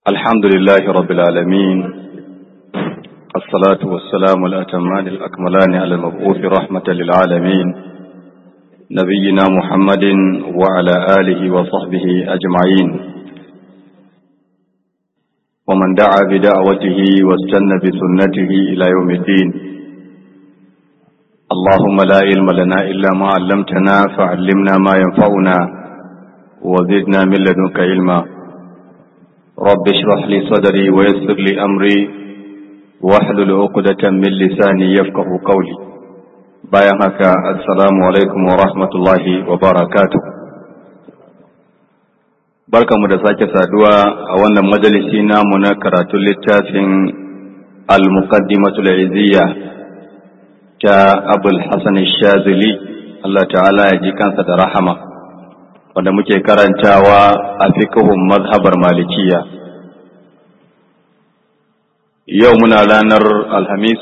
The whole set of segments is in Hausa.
الحمد لله رب العالمين الصلاة والسلام الأتمان الأكملان على المبعوث رحمة للعالمين نبينا محمد وعلى آله وصحبه أجمعين ومن دعا بدعوته واستنى بسنته إلى يوم الدين اللهم لا علم لنا إلا ما علمتنا فعلمنا ما ينفعنا وزدنا من لدنك علما رب اشرح لي صدري ويسر لي أمري واحلل عقدة من لساني يفقه قولي bayan haka assalamu alaikum wa rahmatullahi wa barakatuh barkamu da sake saduwa a wannan majalisi namu na karatun littafin al-muqaddimatul iziyya ta abul hasan shazili Allah ta'ala ya ji kansa da rahama wanda muke karantawa a fikihun mazhabar malikiya yau muna ranar alhamis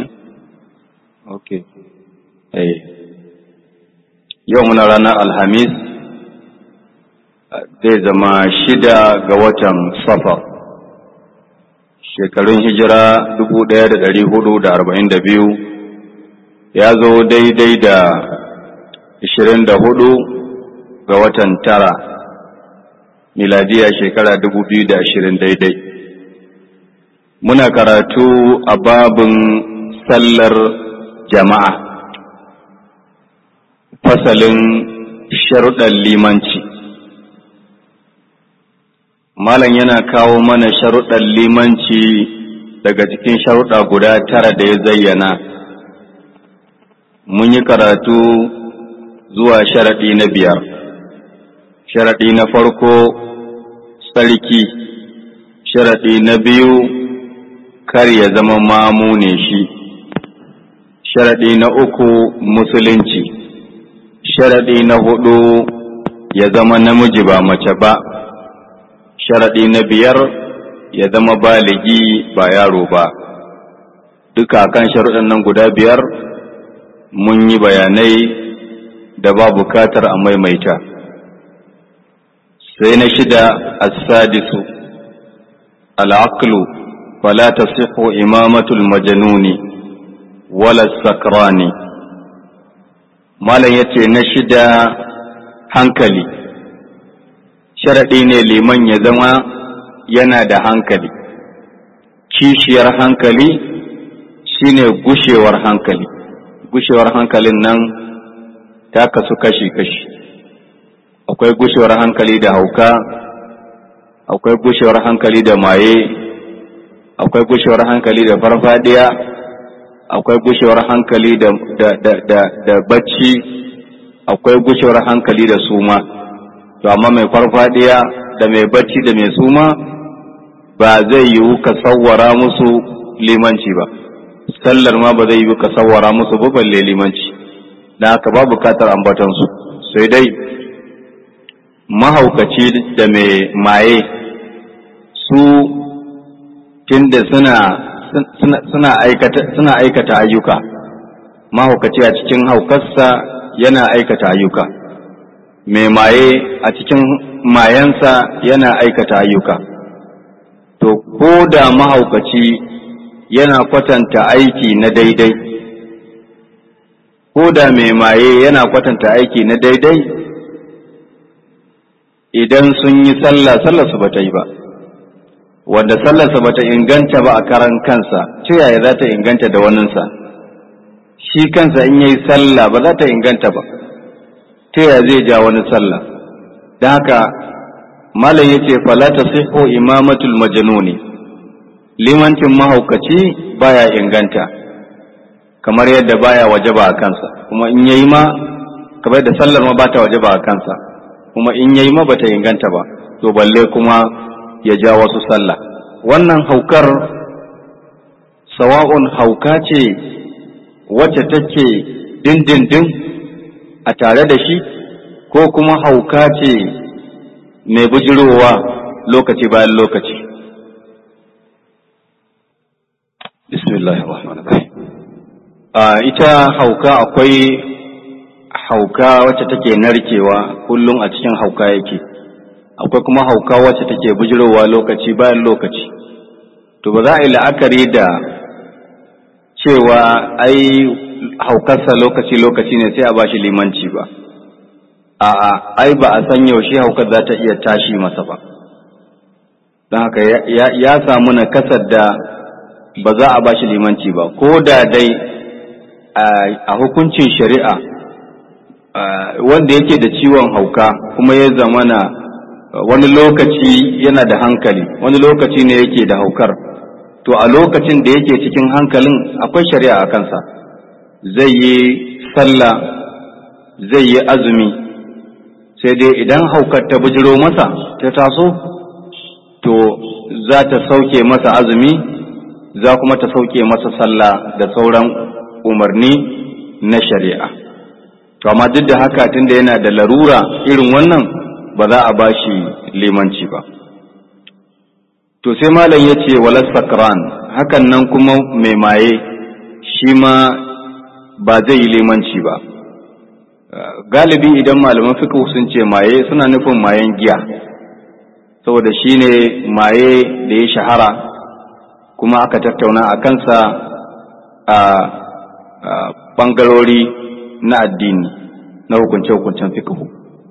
okay yau muna ranar alhamis zai zama shida ga watan safar shekarun hijira dubu ɗaya da ɗari hudu da arba'in da biyu ya zo daidai da ishirin da hudu ga watan tara miladiya shekara dubu biyu da ashirin daidai muna karatu a babin sallar jama'a fasalin sharuɗan limanci malam yana kawo mana sharuɗan limanci daga cikin sharuɗa guda tara da ya zayyana mun yi karatu zuwa sharaɗi na biyar sharaɗi na farko tsarki sharaɗi na biyu kar ya zama mamu ne shi sharaɗi na uku musulunci sharaɗi na hudu ya zama namiji ba mace ba sharaɗi na biyar ya zama baligi ba yaro ba duka kan sharuɗan nan guda biyar mun yi bayanai da ba bukatar a maimaita sai na shida as-sadisu al-aqlu fala tasihhu imamatul majnuni wala sakrani malam yace na shida hankali sharaɗi ne liman ya zama yana da hankali kishiyar hankali shine gushewar hankali gushewar hankalin nan ta kasu kashi-kashi akwai gushewar hankali da hauka akwai gushewar hankali da maye akwai gushewar hankali da farfadiya akwai gushewar hankali da, da, da, da, da bacci akwai gushewar hankali da suma to amma mai farfadiya da mai bacci da mai suma ba zai yiwu ka sawwara musu limanci ba sallar ma ba zai yiwu ka sawwara musu ba balle limanci da haka ba bukatar ambatansu sai dai mahaukaci da mai maye su tunda suna suna aikata suna aikata ayyuka mahaukaci a cikin haukarsa yana aikata ayyuka mai maye a cikin mayansa yana aikata ayyuka to ko da mahaukaci yana kwatanta aiki na daidai ko da mai maye yana kwatanta aiki na daidai idan sun yi sallah sallarsu ba ta yi ba wanda sallarsa ba ta inganta ba a karan kansa ta yaya za ta inganta da waninsa shi kansa in yayi sallah ba za ta inganta ba ta yaya zai ja wani sallah don haka malam ya ce fala ta siho imamatul majanuni limancin mahaukaci baya inganta kamar yadda baya wajaba a kansa kuma in yayi ma kamar yadda sallar ma bata wajaba a kansa kuma in yayi ma bata inganta ba to balle kuma ya ja wasu sallah wannan haukar sawa'un hauka ce wacce take dindindin a tare da shi ko kuma hauka ce mai bujirowa lokaci bayan lokaci bismillahir rahmanir rahim a ita hauka akwai hauka wacce take narkewa kullum a cikin hauka yake akwai kuma hauka wacce take bujirowa lokaci bayan lokaci to ba za a yi la'akari da cewa ai haukarsa lokaci-lokaci ne sai a bashi limanci ba a'a ai ba a san yaushe haukar za ta iya tashi masa ba don haka ya samu na kasar da ba za a bashi limanci ba ko da dai a hukuncin shari'a wanda yake da ciwon hauka kuma ya zamana wani lokaci yana da hankali wani lokaci ne yake da haukar to a lokacin da yake cikin hankalin akwai shari'a a kansa zai yi sallah zai yi azumi sai dai idan haukar ta bujiro masa ta taso to za ta sauke masa azumi za kuma ta sauke masa sallah da sauran umarni na shari'a to amma duk da haka tunda yana da larura irin wannan ba za a bashi limanci ba to sai malam ya ce walas sakran hakan nan kuma mai maye shi ma ba zai yi limanci ba galibi idan malaman fiqh sun ce maye suna nufin mayen giya saboda shi ne maye da ya shahara kuma aka tattauna a kansa a ɓangarori na addini na hukunce-hukuncen fiqh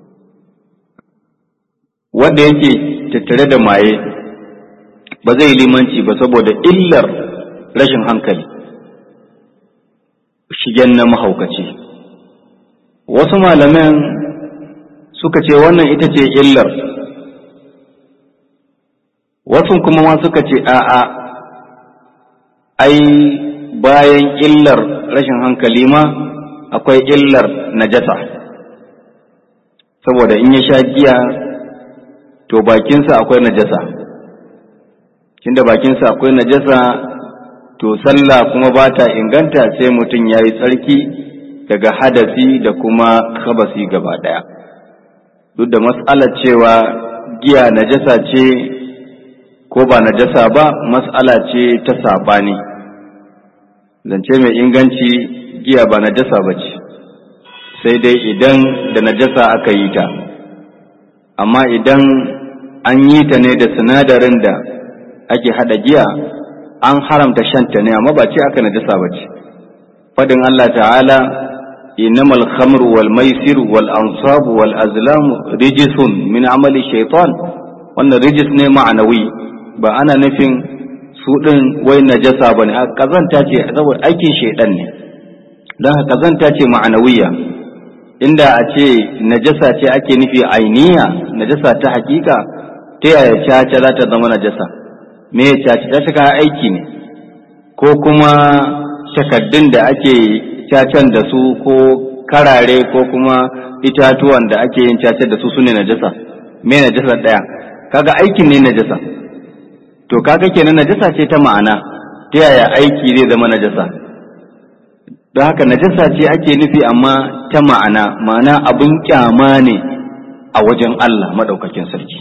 wanda yake tattare da maye ba zai limanci ba saboda illar rashin hankali shigen na mahaukaci wasu malaman suka ce wannan ita ce illar wasu kuma ma suka ce a'a ai bayan illar rashin hankali ma akwai illar najasa saboda in ya sha giya to bakinsa akwai najasa tunda bakinsa akwai najasa to sallah kuma ba ta inganta sai mutum ya yi tsarki daga hadasi da kuma kabasi gaba ɗaya duk da mas'alar cewa giya najasa ce ko ba najasa ba mas'ala ce ta saɓani zance mai inganci giya ba najasa ba ce sai dai idan da najasa aka yi ta amma idan an yi ta ne da sinadarin da ake hada giya an haramta shanta ne amma ba ce aka najasa ba ce fadin Allah ta'ala innamal khamru wal maisir wal ansab wal azlam rijisun min amali shaitan wannan rijis ne ma'anawi ba ana nufin su din wai najasa bane a kazanta ce saboda aikin shaitan ne don haka kazanta ce ma'anawiya inda a ce najasa ce ake nufi ainiya najasa ta hakika ta yaya caca za ta zama najasa me ya caci ta kayan aiki ne ko kuma takaddun da ake cacan da su ko karare ko kuma itatuwan da ake yin cacar da su su ne najasa me najasa ɗaya kaga aikin ne najasa to kaga kenan najasa ce ta ma'ana ta yaya aiki zai zama najasa don haka najasa ce ake nufi amma ta ma'ana ma'ana abin kyama ne a wajen Allah maɗaukakin sarki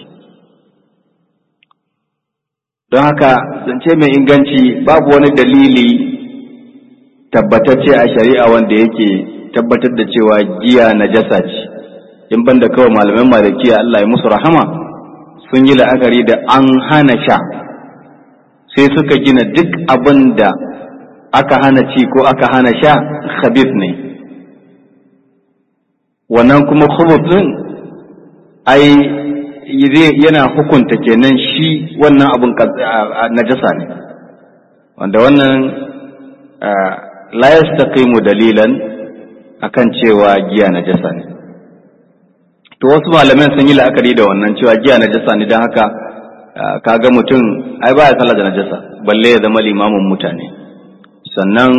don haka zance mai inganci babu wani dalili tabbatacce a shari'a wanda yake tabbatar da cewa giya najasa ce in banda kawai malaman malikiya Allah ya musu rahama sun yi la'akari da an hana sha sai suka gina duk abin da aka hana ci ko aka hana sha khabith ne wannan kuma khubuth din ai yana hukunta kenan shi wannan abun najasa ne wanda wannan la yastaqimu dalilan akan cewa giya najasa ne to wasu malaman sun yi la'akari da wannan cewa giya najasa ne don haka kaga mutum ai baya sallah da najasa balle ya zama limamin mutane sannan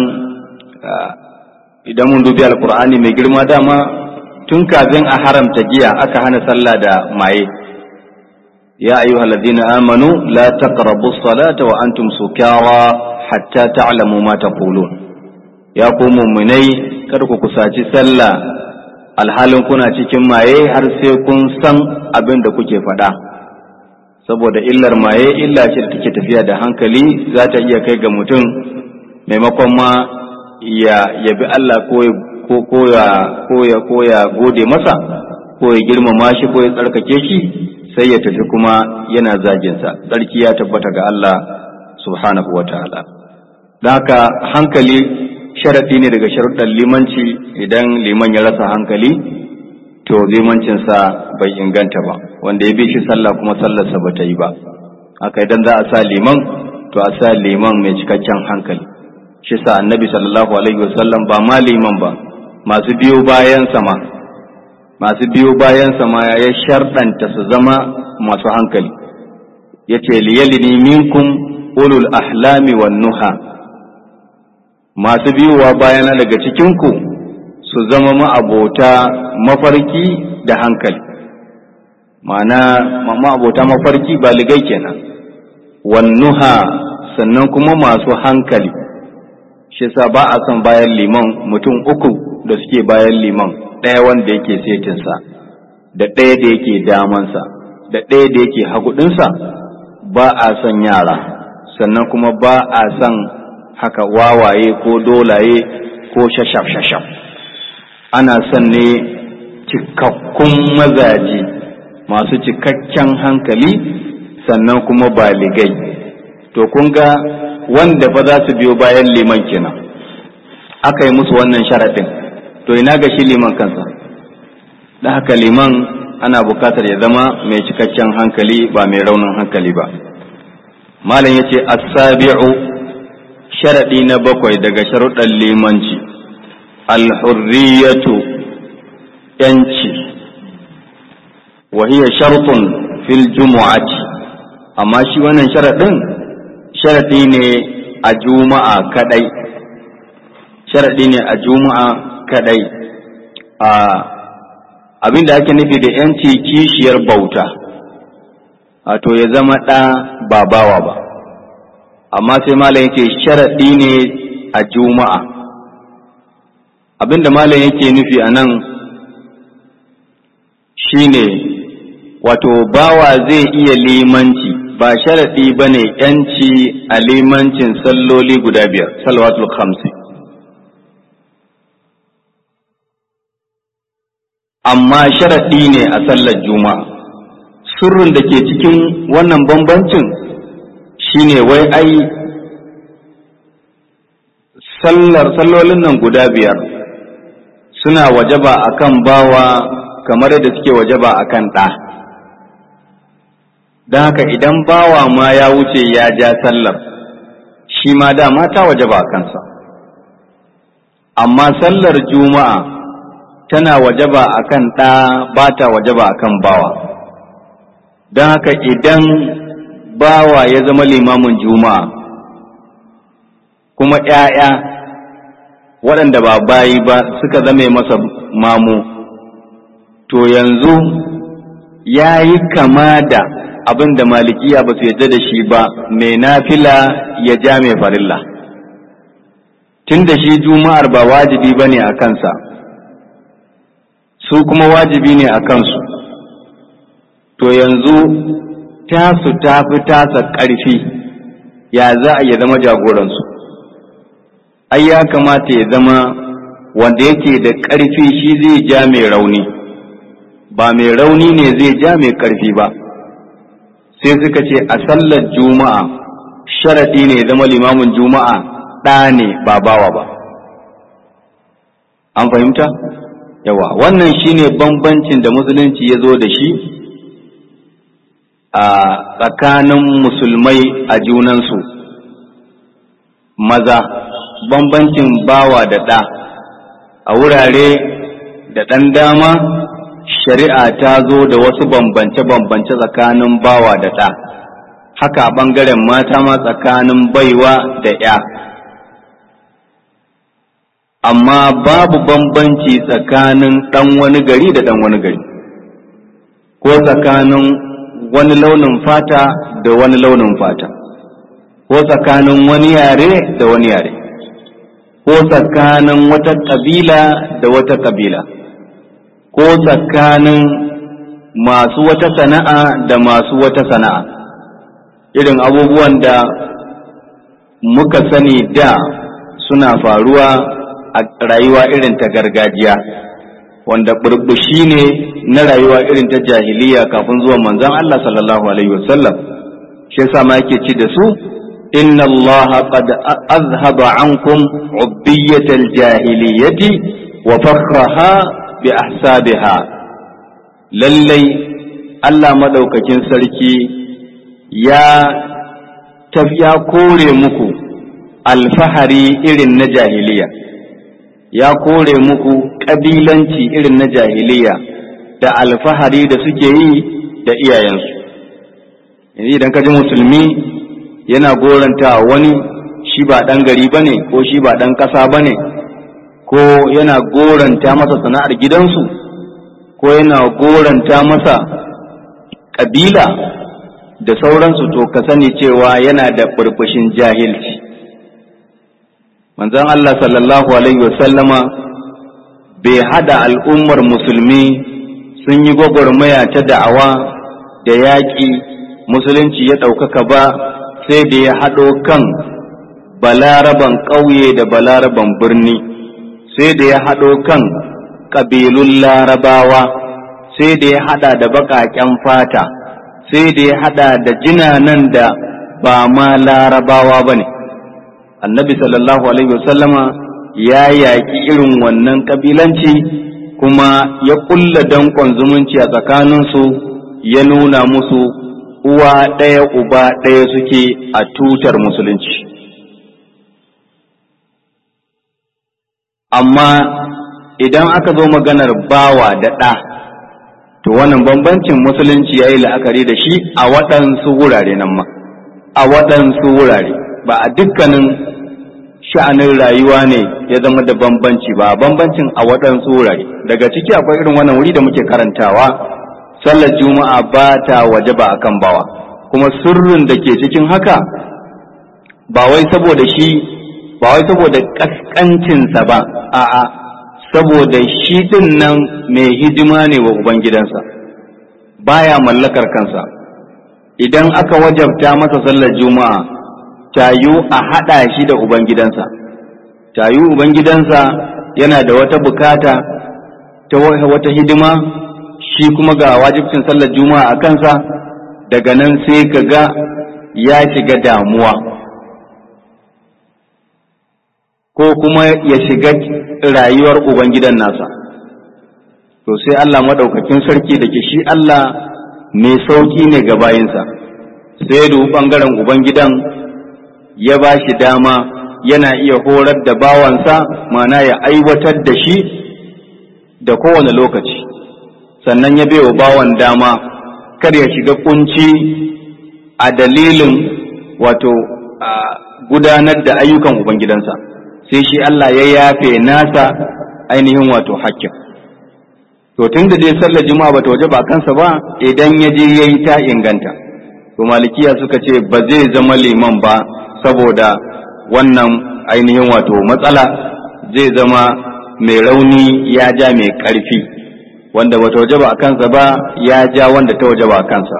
idan mun dubi alkur'ani mai girma dama tun kafin a haramta giya aka hana sallah da maye يا أيها الذين آمنوا لا تقربوا الصلاة وأنتم سكارى حتى تعلموا ما تقولون يا قوم مني كركو كساتي سلا alhalin kuna cikin maye har sai kun san abin da kuke faɗa saboda illar maye illa ce da take tafiya da hankali za ta iya kai ga mutum maimakon ma ya yabi Allah ko ko ya ko ya ko ya gode masa ko ya girmama shi ko ya tsarkake shi sai ya tafi kuma yana zaginsa tsarki ya tabbata ga Allah subhanahu wa ta'ala don haka hankali sharaɗi ne daga sharuɗan limanci idan liman ya rasa hankali to limancinsa bai inganta ba wanda ya bi shi sallah kuma sallarsa ba ta yi ba haka idan za a sa liman to a sa liman mai cikakken hankali shi sa annabi sallallahu alaihi wasallam ba ma liman ba masu biyo bayan sama masu biyo bayan sama ya sharɗanta su zama masu hankali ya ce liyalini minkum ulul ahlami wan nuha masu biyowa bayana daga cikinku su zama ma'abota mafarki da hankali ma'ana ma'abota mafarki baligai kenan wannuha sannan kuma masu hankali shi sa ba a son bayan liman mutum uku da suke bayan liman ɗaya wanda yake setinsa da ɗaya da yake damansa da ɗaya da yake hagudinsa ba a son yara sannan kuma ba a son haka wawaye ko dolaye ko shashaf-shashaf ana son ne cikakkun mazaje masu cikakken hankali sannan kuma baligai to kun ga wanda fa za su biyo bayan liman kenan aka yi musu wannan sharaɗin to ina ga shi liman kansa da haka liman ana bukatar ya zama mai cikakken hankali ba mai raunin hankali ba malam ya ce asabi'u sharaɗi na bakwai daga sharuɗan limanci alhurriyatu yanci wa hiya shartun fil jumu'ati amma shi wannan sharaɗin sharaɗi ne a juma'a kadai sharaɗi ne a juma'a kadai a abin da ake nufi da yanci kishiyar bauta a to ya zama ɗa ba bawa ba amma sai malam yake sharaɗi ne a juma'a abinda malam yake nufi a nan shine wato bawa zai iya limanci ba sharaɗi ba ne ‘yanci a limancin salloli guda biyar salwatul khamsi amma sharaɗi ne a sallar juma'a sirrin da ke cikin wannan bambancin shine wai ai sallar sallolin nan guda biyar suna wajaba akan bawa kamar yadda suke wajaba akan ɗa don haka idan bawa ma ya wuce ya ja sallar shi ma dama ta wajaba a kansa amma sallar juma'a tana wajaba akan ɗa ba ta wajaba akan bawa don haka idan bawa ya zama limamin juma'a kuma ‘ya'ya waɗanda ba bayi ba suka zame masa mamu to yanzu ya yi kama da abin da malikiya ba su yadda da shi ba mai nafila ya ja mai farilla tun da shi juma'ar ba wajibi ba ne a kansa su kuma wajibi ne a kansu to yanzu tasu ta fi tasa ƙarfi ya za a ya zama jagoransu ai ya kamata ya zama wanda yake da ƙarfi shi zai ja mai rauni ba mai rauni ne zai ja mai ƙarfi ba sai suka ce a sallar juma'a sharaɗi ne zama limamin juma'a ɗa ne ba bawa ba an fahimta yawa wannan shine bambancin da musulunci ya zo da shi a tsakanin musulmai a junansu maza bambancin bawa da ɗa a wurare da ɗan dama shari'a ta zo da wasu bambance-bambance tsakanin bawa da ɗa haka a ɓangaren mata ma tsakanin baiwa da ‘ya amma babu bambanci tsakanin ɗan wani gari da ɗan wani gari ko tsakanin wani launin fata da wani launin fata ko tsakanin wani yare da wani yare ko tsakanin wata ƙabila da wata ƙabila ko tsakanin masu wata sana'a da masu wata sana'a irin abubuwan da muka sani da suna faruwa a rayuwa irin ta gargajiya wanda burbushi ne na rayuwa irin ta jahiliya kafin zuwa manzon Allah sallallahu alaihi wasallam shi yasa ma yake ci da su inna Allah qad azhaba ankum ubbiyatal jahiliyati wa fakhraha bi ahsabiha lallai Allah madaukakin sarki ya tafiya kore muku alfahari irin na jahiliya ya kore muku ƙabilanci irin na jahiliya da alfahari da suke yi da iyayensu yanzu idan ka ji musulmi yana goranta wani shi ba ɗan gari ba ne ko shi ba ɗan ƙasa ba ne ko yana goranta masa sana'ar gidansu ko yana goranta masa ƙabila da sauransu to ka sani cewa yana da burbushin jahilci manzon Allah sallallahu alaihi wasallama bai hada al'ummar musulmi sun yi gwagwarmaya ta da'awa da yaƙi musulunci ya ɗaukaka ba sai da ya haɗo kan balaraban ƙauye da balaraban birni sai da ya haɗo kan ƙabilun larabawa sai da ya haɗa da baƙaƙen fata sai da ya haɗa da jinanan da ba ma larabawa ba ne annabi sallallahu alaihi wasallama ya yaƙi irin wannan ƙabilanci kuma ya ƙulla danƙon zumunci a tsakaninsu ya nuna musu uwa ɗaya uba ɗaya suke a tutar musulunci amma idan aka zo maganar bawa da ɗa to wannan bambancin musulunci ya yi la'akari da shi a waɗansu wurare nan ma a waɗansu wurare ba a dukkanin sha'anin rayuwa ne ya zama da bambanci ba bambancin a waɗansu wurare daga ciki akwai irin wannan wuri da muke karantawa sallar juma'a ba ta waje ba akan bawa kuma sirrin da ke cikin haka ba wai saboda shi ba wai saboda kaskancinsa ba a'a saboda shi din nan mai hidima ne wa ubangidansa baya mallakar kansa idan aka wajabta masa sallar juma'a tayu a haɗa shi da ubangidansa tayu ubangidansa yana da wata bukata ta wata hidima shi kuma ga wajibcin sallar juma'a a kansa daga nan sai ka ga ya shiga damuwa ko kuma ya shiga rayuwar ubangidan nasa to sai Allah maɗaukakin sarki da ke shi Allah mai sauƙi ne ga bayinsa sai da ɓangaren ubangidan ya ba shi dama yana iya horar da bawansa mana ya aiwatar da shi da kowane lokaci sannan ya baiwa bawan dama kar ya shiga kunci a dalilin wato gudanar da ayyukan ubangidansa sai shi Allah ya yafe nasa ainihin wato hakkin to tun da dai sallar juma'a bata waje ba kansa ba idan ya je yayi ta inganta to malikiya suka ce ba zai zama liman ba saboda wannan ainihin wato matsala zai zama mai rauni ya ja mai ƙarfi wanda bata waje ba a kansa ba ya ja wanda ta waje ba a kansa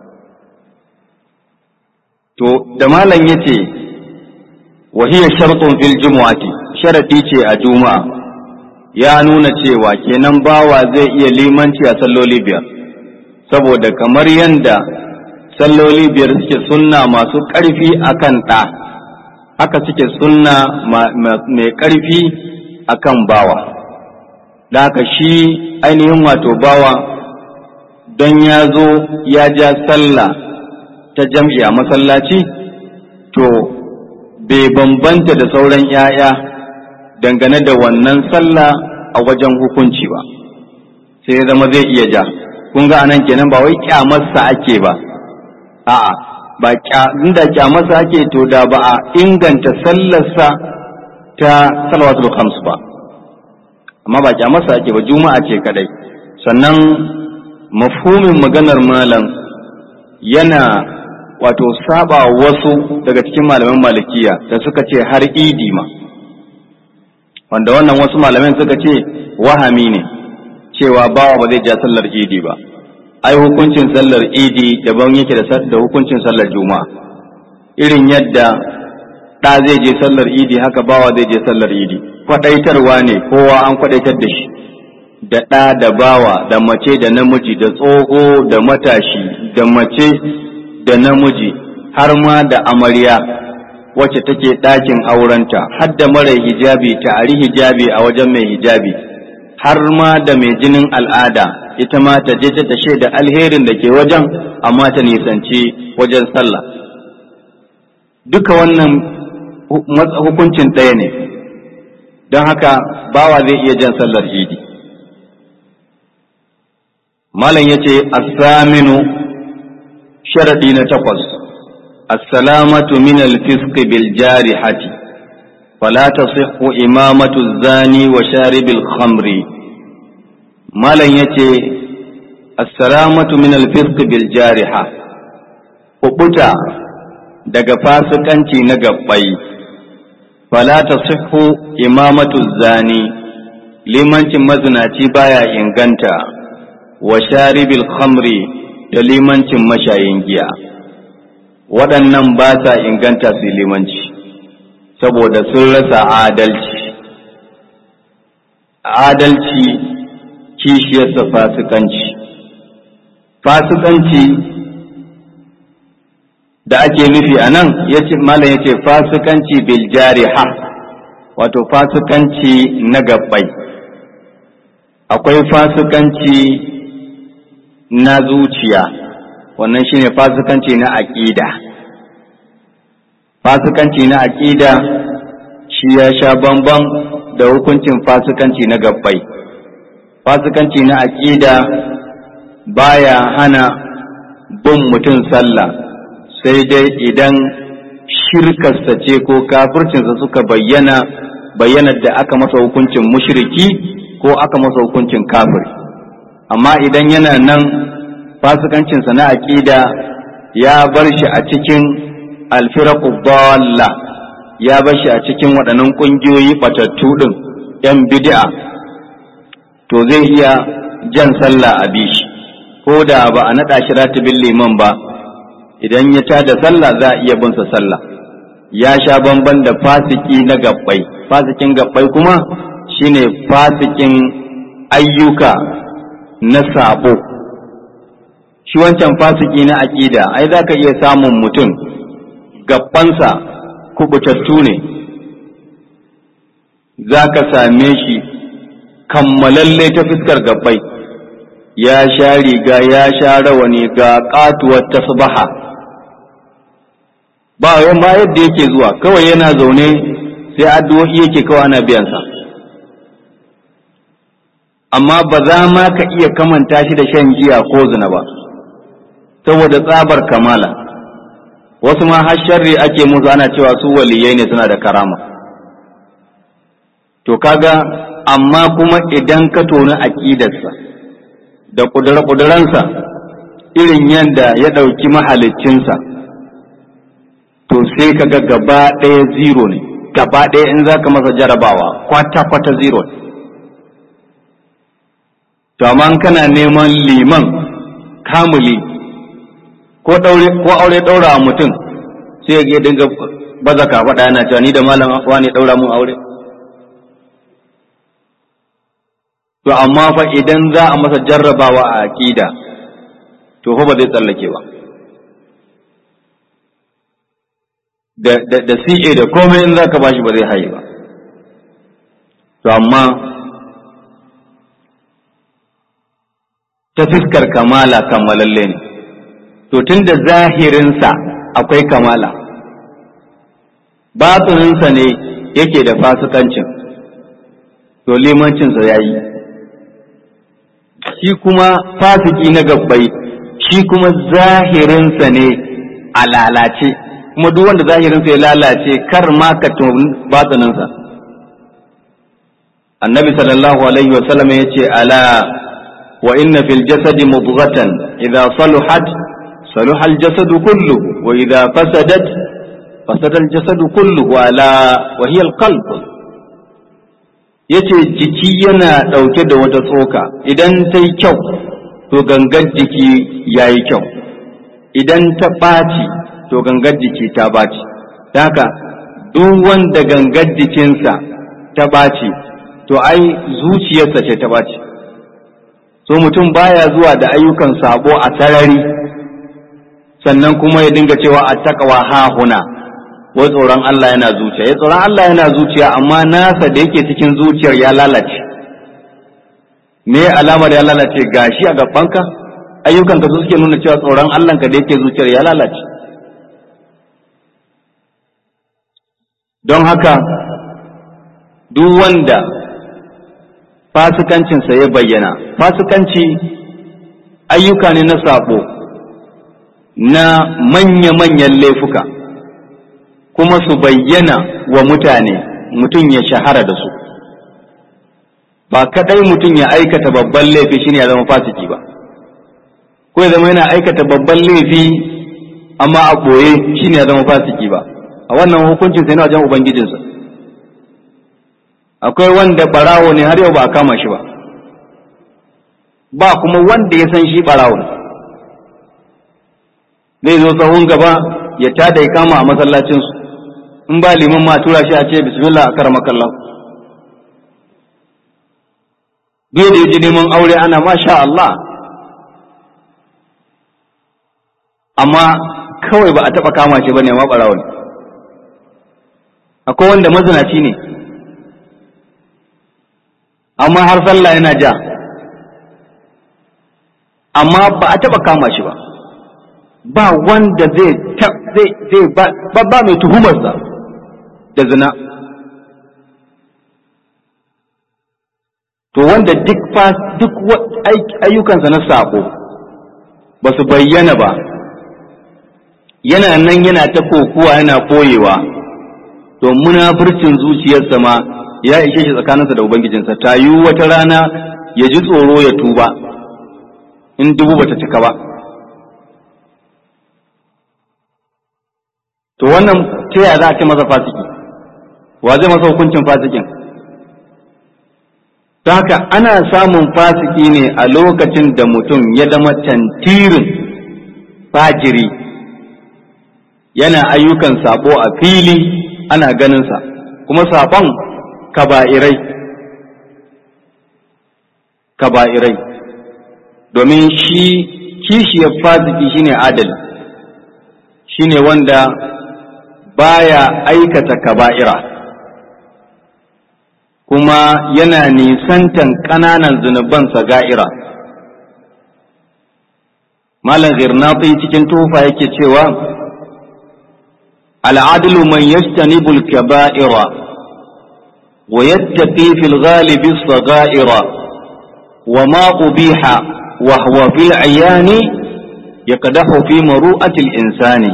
to da malam ya ce wahiyar shartun fil jumu'ati sharadi ce a juma'a ya nuna cewa kenan bawa zai iya limanci a salloli biyar saboda kamar yadda salloli biyar suke sunna masu ƙarfi akan ɗa haka suke sunna mai ƙarfi akan bawa da haka shi ainihin wato bawa don ya zo ya ja sallah ta jam'i a masallaci to bai bambanta da sauran ‘ya'ya dangane da wannan sallah a wajen hukunci ba sai zama zai iya ja kun ga anan kenan ba wai kyamarsa ake ba a'a ba inda kyamarsa ake to da ba a inganta sallarsa ta salawatul khams ba amma ba kyamarsa ake ba juma'a ce kadai sannan mafhumin maganar malam yana wato saba wasu daga cikin malaman malikiya da suka ce har idi ma wanda wannan wasu malaman suka ce wahami ne cewa bawa ba zai ja sallar idi ba ai hukuncin sallar idi daban yake da hukuncin sallar juma'a irin yadda ɗa zai je sallar idi haka bawa zai je sallar idi kwaɗaitarwa ne kowa an kwaɗaitar da shi da ɗa da bawa da mace da namiji da tsoho da matashi da mace da namiji har ma da amarya wacce take ɗakin aurenta har da mara hijabi ta ari hijabi a wajen mai hijabi har ma da mai jinin al'ada ita ma ta je ta shaida alherin da ke wajen amma ta nisanci wajen sallah duka wannan hukuncin ɗaya ne don haka bawa zai iya jan sallar idi malam ya ce asaminu sharaɗi na takwas assalamatu min alfiski bil jarihati fala tasihhu imamatu zani wa sharibil khamri malam ya ce assalamatu min alfiski bil jariha kubuta daga fasikanci na gabbai fala tasihhu imamatu zani limancin mazinaci baya inganta wa sharibil khamri da limancin mashayin giya waɗannan ba sa inganta su limanci saboda sun rasa adalci adalci kishiyarsa fasikanci fasikanci da ake nufi a nan malam ya ce fasikanci bil jariha wato fasikanci na gabbai akwai fasikanci na zuciya wannan shine fasikanci na aƙida fasikanci na aƙida shi ya sha bamban da hukuncin fasikanci na gabbai fasikanci na aƙida baya hana bin mutum sallah sai dai idan shirkarsa ce ko kafircinsa suka bayyana bayyanar da aka masa hukuncin mushriki ko aka masa hukuncin kafiri amma idan yana nan fasikancinsa na aƙida ya bar shi a cikin alfiraku dalla ya bar shi a cikin waɗannan ƙungiyoyi batattu ɗin ‘yan bid'a to zai iya jan sallah a bishi ko da ba a naɗa shi ratibin liman ba idan ya tada sallah za a iya binsa sallah ya sha bamban da fasiki na gabbai fasikin gabbai kuma shine fasikin ayyuka na sabo shi wancan fasiki na aƙida ai za ka iya samun mutum gabbansa kubutattu ne za ka same shi kammalalle ta fuskar gabbai ya sha riga ya sha rawani ga katuwar tasbaha ba ma yadda yake zuwa kawai yana zaune sai addu'o'i yake kawai ana biyansa amma ba za ma ka iya kamanta shi da shan giya ko zina ba saboda tsabar kamala wasu ma har sharri ake musu ana cewa su waliyai ne suna da karama to kaga amma kuma idan ka toni aƙidarsa da ƙudura-ƙuduransa irin yadda ya ɗauki mahaliccinsa to sai kaga gaba ɗaya zero ne gaba ɗaya in za ka masa jarabawa kwata-kwata zero ne to amma kana neman liman kamuli ko daure ko aure daura a mutum sai ya dinga baza ka faɗa yana cewa ni da malam afwa ne daura mun aure to amma fa idan za a masa jarrabawa a aqida to fa ba zai tsallake ba da da da CA da komai in zaka bashi ba zai haye ba to amma ta fiskar kamala kammalalle ne to tun da zahirinsa akwai kamala batsininsa ne yake da fasikancin to limancinsa ya yi shi kuma fasiki na gabbai shi kuma zahirinsa ne a lalace kuma duk wanda zahirinsa ya lalace kar ma ka batsininsa annabi sallallahu alaihi wasallam ya ce ala wa inna fil jasadi mudghatan idza saluhat صلح الجسد كله وإذا فسدت فسد الجسد كله على وهي القلب yace jiki yana ɗauke da wata tsoka idan ta yi kyau to gangar jiki ya yi kyau idan ta ɓaci to gangar jiki ta ɓaci haka duk wanda gangar jikinsa ta ɓaci to ai zuciyarsa ce ta ɓaci so mutum baya zuwa da ayyukan sabo a sarari sannan kuma ya dinga cewa a takawa hahuna wai tsoron Allah yana zuciya ya tsoron Allah yana zuciya amma nasa da yake cikin zuciyar ya lalace me alamar ya lalace gashi a gabanka ayyukan ka su suke nuna cewa tsoron Allah ka da yake zuciyar ya lalace don haka duk wanda fasikancinsa ya bayyana fasikanci ayyuka ne na sabo na manya-manyan laifuka kuma su bayyana wa mutane mutum ya shahara da su ba kadai mutum ya aikata babban laifi shine ya zama fasiki ba ko ya zama yana aikata babban laifi amma a ɓoye shine ya zama fasiki ba a wannan hukuncin sai na wajen ubangijinsa akwai wanda barawo ne har yau ba a kama shi ba ba kuma wanda ya san shi barawo ne zai zo sahun gaba ya tada ya kama a masallacinsu in ba liman ma tura shi a ce bismillah a kara makallahu biyu da ji neman aure ana masha Allah amma kawai ba a taɓa kama shi ba ne ma ɓarawo ne akwai wanda mazinaci ne amma har sallah yana ja amma ba a taɓa kama shi ba ba wanda zai zai ba ba mai tuhumarsa da zina to wanda duk fa duk ayyukansa na sako ba su bayyana ba yana nan yana ta kokuwa yana koyewa to munafurcin zuciyarsa ma ya ishe shi tsakaninsa da ubangijinsa ta yi wata rana ya ji tsoro ya tuba in dubu bata cika ba to wannan ta yaya za a ce masa fasiki wa zai masa hukuncin fasikin ta haka ana samun fasiki ne a lokacin da mutum ya zama tantirin fajiri yana ayyukan sabo a fili ana ganinsa kuma sabon kaba'irai kaba'irai domin shi kishiyar fasiki shine adali shine wanda baya aikata kaba'ira kuma yana nisantan ƙananan zunubansa ga'ira malam girnati cikin tufa yake cewa al'adlu man yajtanibu al-kaba'ira wa yattaqi fil ghalibi as-sagha'ira wa ma ubiha wa huwa fil ayani yaqdahu fi maru'ati al-insani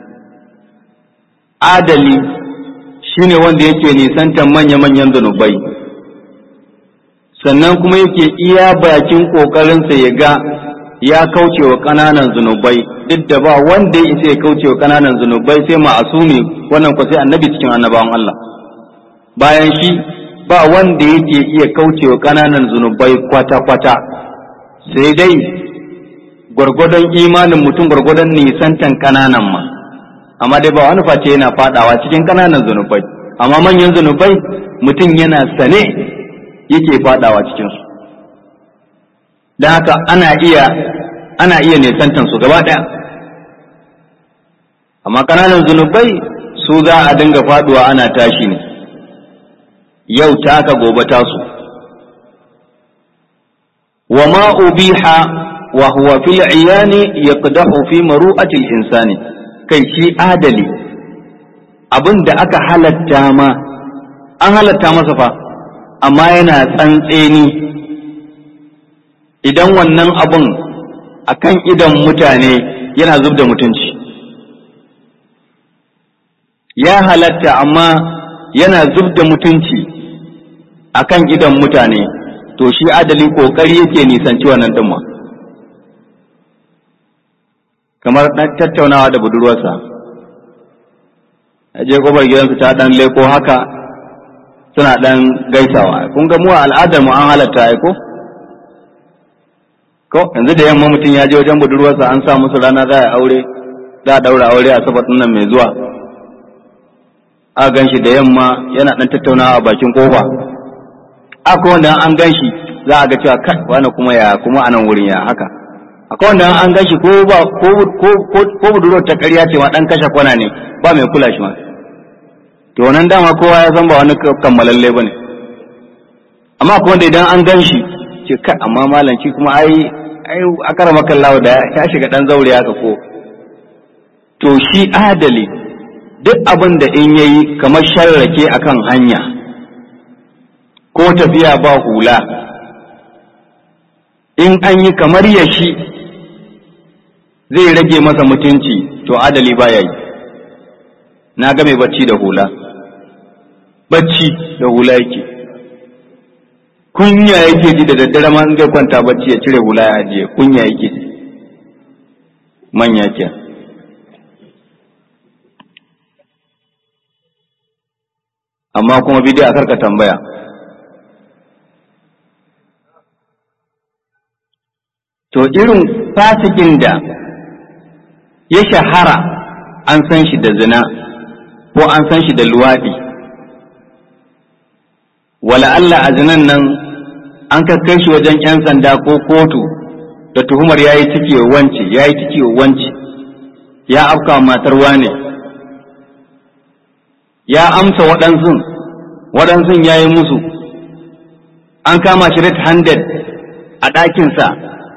adali shine wanda yake nisantan manya-manyan zunubai sannan kuma yake iya bakin ƙoƙarinsa ya ga ya kauce wa ƙananan zunubai duk da ba wanda ya isa ya kauce wa ƙananan zunubai sai ma'asumi wannan kwa sai annabi cikin annabawan Allah bayan shi ba wanda yake iya kauce wa ƙananan zunubai kwata-kwata sai dai gwargwadon imanin mutum gwargwadon nisantan ƙananan ma amma dai ba wani face yana fadawa cikin ƙananan zunubai amma manyan zunubai mutum yana sane yake fadawa cikinsu don haka ana iya ana iya nisantan su gaba ɗaya amma ƙananan zunubai su za a dinga faduwa ana tashi ne yau taka gobe tasu wa ma ubiha wa huwa fil iyani yaqdahu fi maru'ati al-insani kai shi adali abin da aka halatta ma an halatta masa fa amma yana tsantseni idan wannan abin akan idan mutane yana zub da mutunci ya halatta amma yana zub da mutunci akan idan mutane to shi adali kokari yake nisanci wannan dimma kamar tattaunawa da budurwarsa je kofar gidansu ta dan leko haka suna dan gaisawa kun ga mu a al'adar mu an halatta ai ko ko yanzu da yamma mutum ya je wajen budurwarsa an sa musu rana za a aure za a daura aure a sabat nan mai zuwa a gan shi da yamma yana dan tattaunawa a bakin kofa akwai wanda an gan shi za a ga cewa kai wani kuma ya kuma anan wurin ya haka akwai wanda an gashi ko ba ko ko ko ko budurwar ta ƙarya ce ma dan kashe kwana ne ba mai kula shi ma to nan dama kowa ya san ba wani kammalalle bane amma ko wanda idan an ganshi ce kai amma malanci kuma ai ai akara makallawa da ya shiga dan zaure haka ko to shi adali duk abin da in yayi kamar sharrake akan hanya ko tafiya ba hula in an yi kamar ya shi zai rage masa mutunci to adali ba ya yi na ga mai bacci da hula bacci da hula yake kunya yake ji da daddare ma zai kwanta bacci ya cire hula ya ajiye kunya yake ji manya ke amma kuma bidiyo a karka tambaya to irin fasikin da ya shahara an san shi da zina ko an san shi da luwaɗi wala Allah a zinan nan an kai shi wajen 'yan sanda ko kotu da tuhumar ya yi ciki wance ya yi ciki wance ya afka matar wane ya amsa waɗansun waɗansun ya yi musu an kama shi red handed a ɗakinsa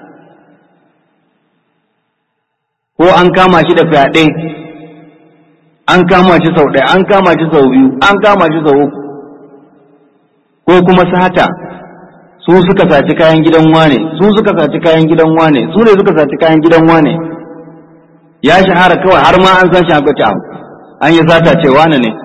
ko an kama shi da fyaɗe an kama shi sau ɗaya an kama shi sau biyu an kama shi sau uku ko kuma sata su suka saci kayan gidan wane su suka saci kayan gidan wane su ne suka saci kayan gidan wane ya shahara kawai har ma an san shi haka abu an yi sata ce wane ne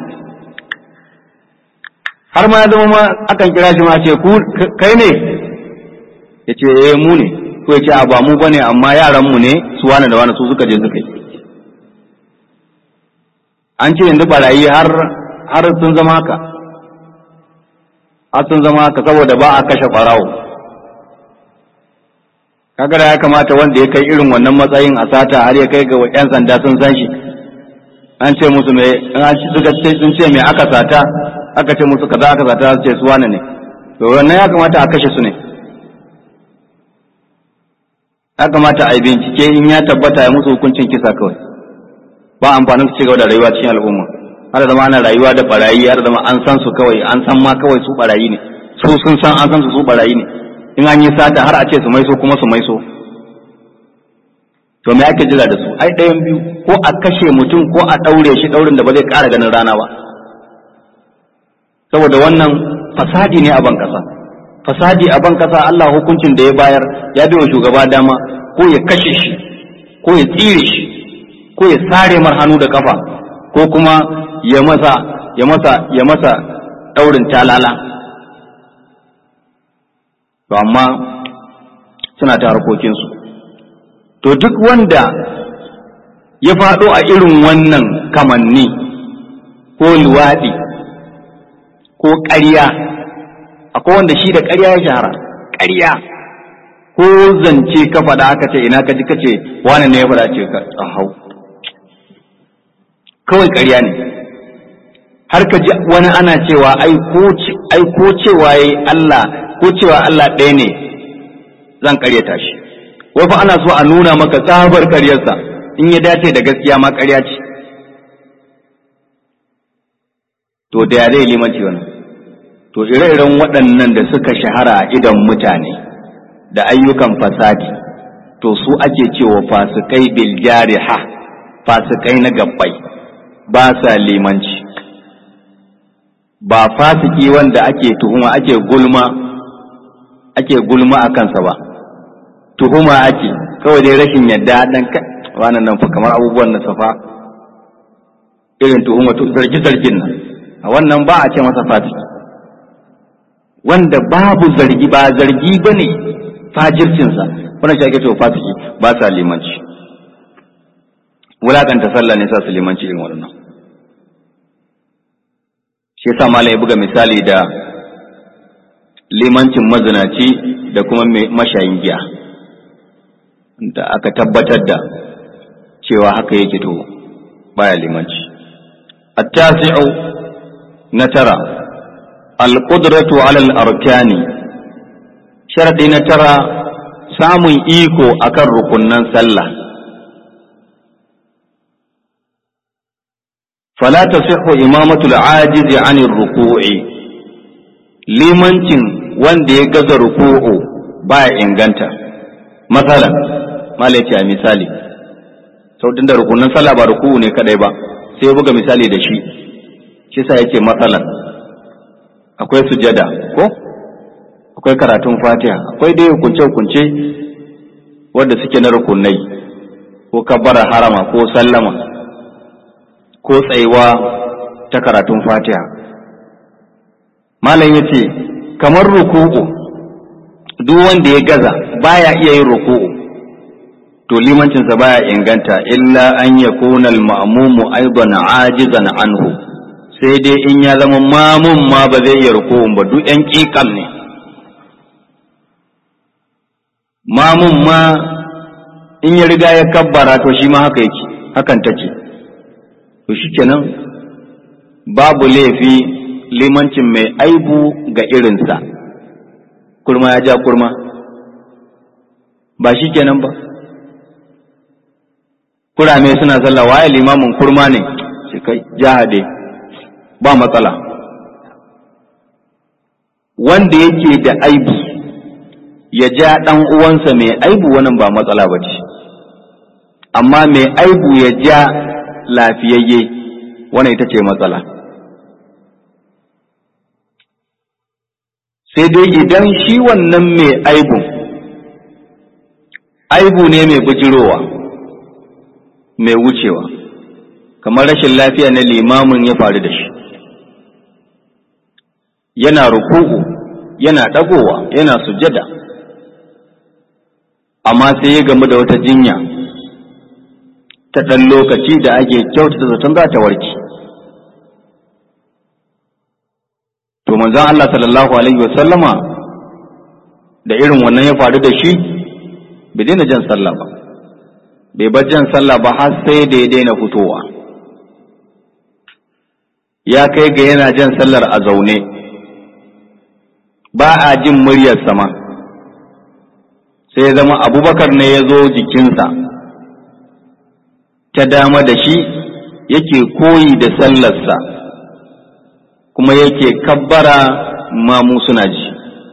har ma ya zama ma akan kira shi ma ce ku kai ne ya ce eh mu ne ko ya ce a ba mu bane amma yaran mu ne su wane da wane su suka je suka yi an ce yanzu barayi har har sun zama haka har sun zama haka saboda ba a kashe ɓarawo kaga da ya kamata wanda ya kai irin wannan matsayin a sata har ya kai ga yan sanda sun san shi an ce musu me an suka ce sun ce me aka sata aka ce musu kaza aka sata su ce su wane ne to wannan ya kamata a kashe su ne ya kamata a yi bincike in ya tabbata ya musu hukuncin kisa kawai ba amfanin su ci gaba da rayuwa cikin al'umma har zama ana rayuwa da barayi har zama an san su kawai an san ma kawai su barayi ne su sun san an san su su barayi ne in an yi sata har a ce su maiso kuma su maiso to me ake jira da su ai ɗayan biyu ko a kashe mutum ko a ɗaure shi ɗaurin da ba zai ƙara ganin rana ba saboda wannan fasadi ne a ban ƙasa fasadi a ban ƙasa Allah hukuncin da ya bayar ya bai wa shugaba dama ko ya kashe shi ko ya tsire shi ko ya sare mar hannu da kafa ko kuma ya masa ya masa ya masa ɗaurin talala to amma suna ta harkokinsu to duk wanda ya faɗo a irin wannan kamanni ko luwaɗi ko ƙarya akwai wanda shi da ƙarya ya shahara ƙarya ko zance ka faɗa aka ce ina ka ji ka ce wani ne ya faɗa ce ka hau kawai ƙarya ne har ka ji wani ana cewa ai ko cewa yayi Allah ko cewa Allah ɗaya ne zan ƙaryata shi wai fa ana so a nuna maka tsabar ƙaryarsa in ya dace da gaskiya ma ƙarya ce to da ya zai limanci wannan to ire-iren waɗannan da suka shahara a idan mutane da ayyukan fasadi to su ake cewa fasikai bil jariha fasikai na gabbai ba sa limanci ba fasiki wanda ake tuhuma ake gulma ake gulma a kansa ba tuhuma ake kawai dai rashin yadda dan wannan nan fa kamar abubuwan na safa irin tuhuma to zargi zargin nan a wannan ba a ce masa fasiki wanda babu zargi ba zargi bane fajircinsa wannan shi ake cewa fasiki ba sa limanci wulakanta sallah ne sa su limanci irin waɗannan shi yasa malam ya buga misali da limancin mazinaci da kuma mashayin giya da aka tabbatar da cewa haka yake to baya limanci at-tasi'u na tara al-qudratu 'ala al-arkani sharadi na tara samun iko akan rukunnan sallah fala tasihhu imamatu al-ajiz 'an ruku'i limancin wanda ya gaza ruku'u baya inganta masalan malaci a misali sautin da rukunan sallah ba ruku'u ne kadai ba sai ya buga misali da shi shi sa yake masalan akwai sujada ko akwai karatun fatiha akwai dai hukunce-hukunce wadda suke na rukunai ko kabbara harama ko sallama ko tsayuwa ta karatun fatiha malam ya ce kamar ruku'u duk wanda ya gaza baya iya yin ruku'u to limancinsa baya inganta illa an yakuna al-ma'mumu aidan ajizan anhu sai dai in ya zama mamun ma ba zai iya ruku'un ba duk yan kikam ne mamun ma in ya riga ya kabbara to shi ma haka yake hakan take to shikenan babu laifi limancin mai aibu ga irinsa kurma ya ja kurma ba shi kenan ba kurame suna sallah waye limamin kurma ne shi kai jahade ba matsala wanda yake da aibu ya ja ɗan uwansa mai aibu wannan ba matsala ba ce amma mai aibu ya ja lafiyayye wannan ita ce matsala sai dai idan shi wannan mai aibu aibu ne mai bujirowa mai wucewa kamar rashin lafiya na limamin ya faru da shi yana ruku'u yana ɗagowa yana sujada amma sai ya gamu da wata jinya ta ɗan lokaci da ake kyautata zaton za ta warke to manzon Allah sallallahu alaihi wasallama da irin wannan ya faru da shi bai daina jan sallah ba bai bar jan sallah ba har sai da ya daina fitowa ya kai ga yana jan sallar a zaune ba a jin muryar sama sai ya zama abubakar ne ya zo jikinsa ta dama da shi yake koyi da sallarsa kuma yake kabbara mamu suna ji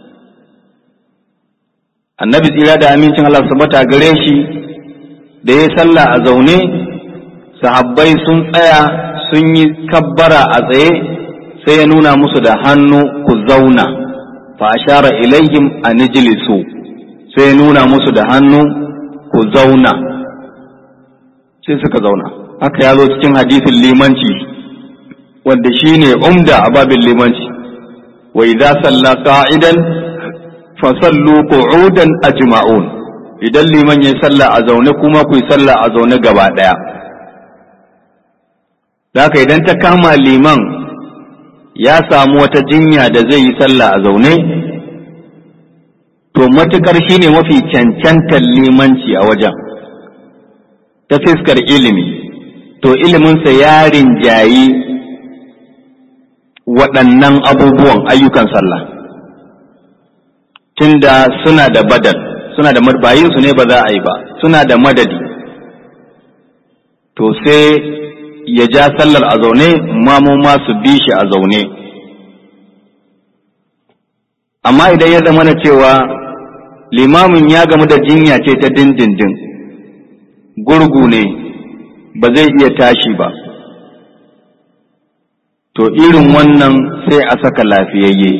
annabi tsira da amincin Allah sabata gare shi da ya sallah a zaune sahabbai sun tsaya sun yi kabbara a tsaye sai ya nuna musu da hannu ku zauna fa ashara ilayhim an ijlisu sai ya nuna musu da hannu ku zauna sai suka zauna haka ya zo cikin hadisin limanci wanda shi ne umda a babin limanci wa idza salla qa'idan fa sallu qu'udan ajma'un idan liman ya salla a zaune kuma ku yi salla a zaune gaba daya haka idan ta kama liman ya samu wata jinya da zai yi salla a zaune to matukar shine mafi cancantar limanci a wajen ta fiskar ilimi to iliminsa ya rinjayi waɗannan abubuwan ayyukan sallah tunda suna da badal suna da bayinsu ne ba za a yi ba suna da madadi to sai ya ja sallar a zaune mamu ma su bi shi a zaune amma idan ya zama na cewa limamin ya gamu da jinya ce ta dindindin gurgu ne ba zai iya tashi ba to irin wannan sai a saka lafiyayye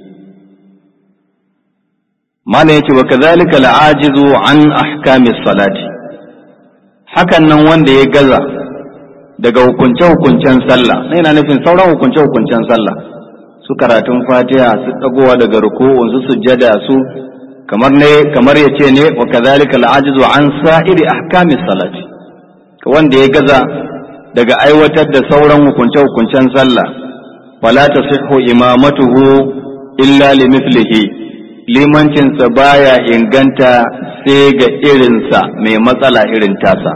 mala yace wa kadhalika al'ajizu an ahkami salati hakan nan wanda ya gaza daga hukunce hukuncen sallah na yana nufin sauran hukunce hukuncen sallah su karatun fatiha su dagowa daga ruku'un su sujjada su kamar ne kamar yace ne wa kadhalika al'ajizu an sa'iri ahkami salati wanda ya gaza daga aiwatar da sauran hukunce-hukuncen sallah wala tasihhu imamatuhu illa limithlihi limancinsa baya inganta sai ga irinsa mai matsala irin tasa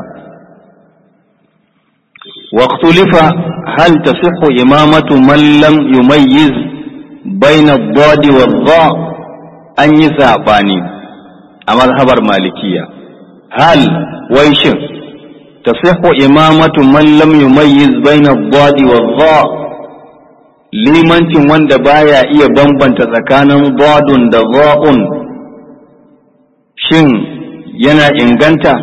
واختلف هل تصح إمامة من لم يميز بين الضاد والضاء an yi saɓani a mazhabar malikiya hal wai shin تصح إمامة من لم يميز بين الضاد والضاء limancin wanda baya iya bambanta tsakanin dadun da za'un shin yana inganta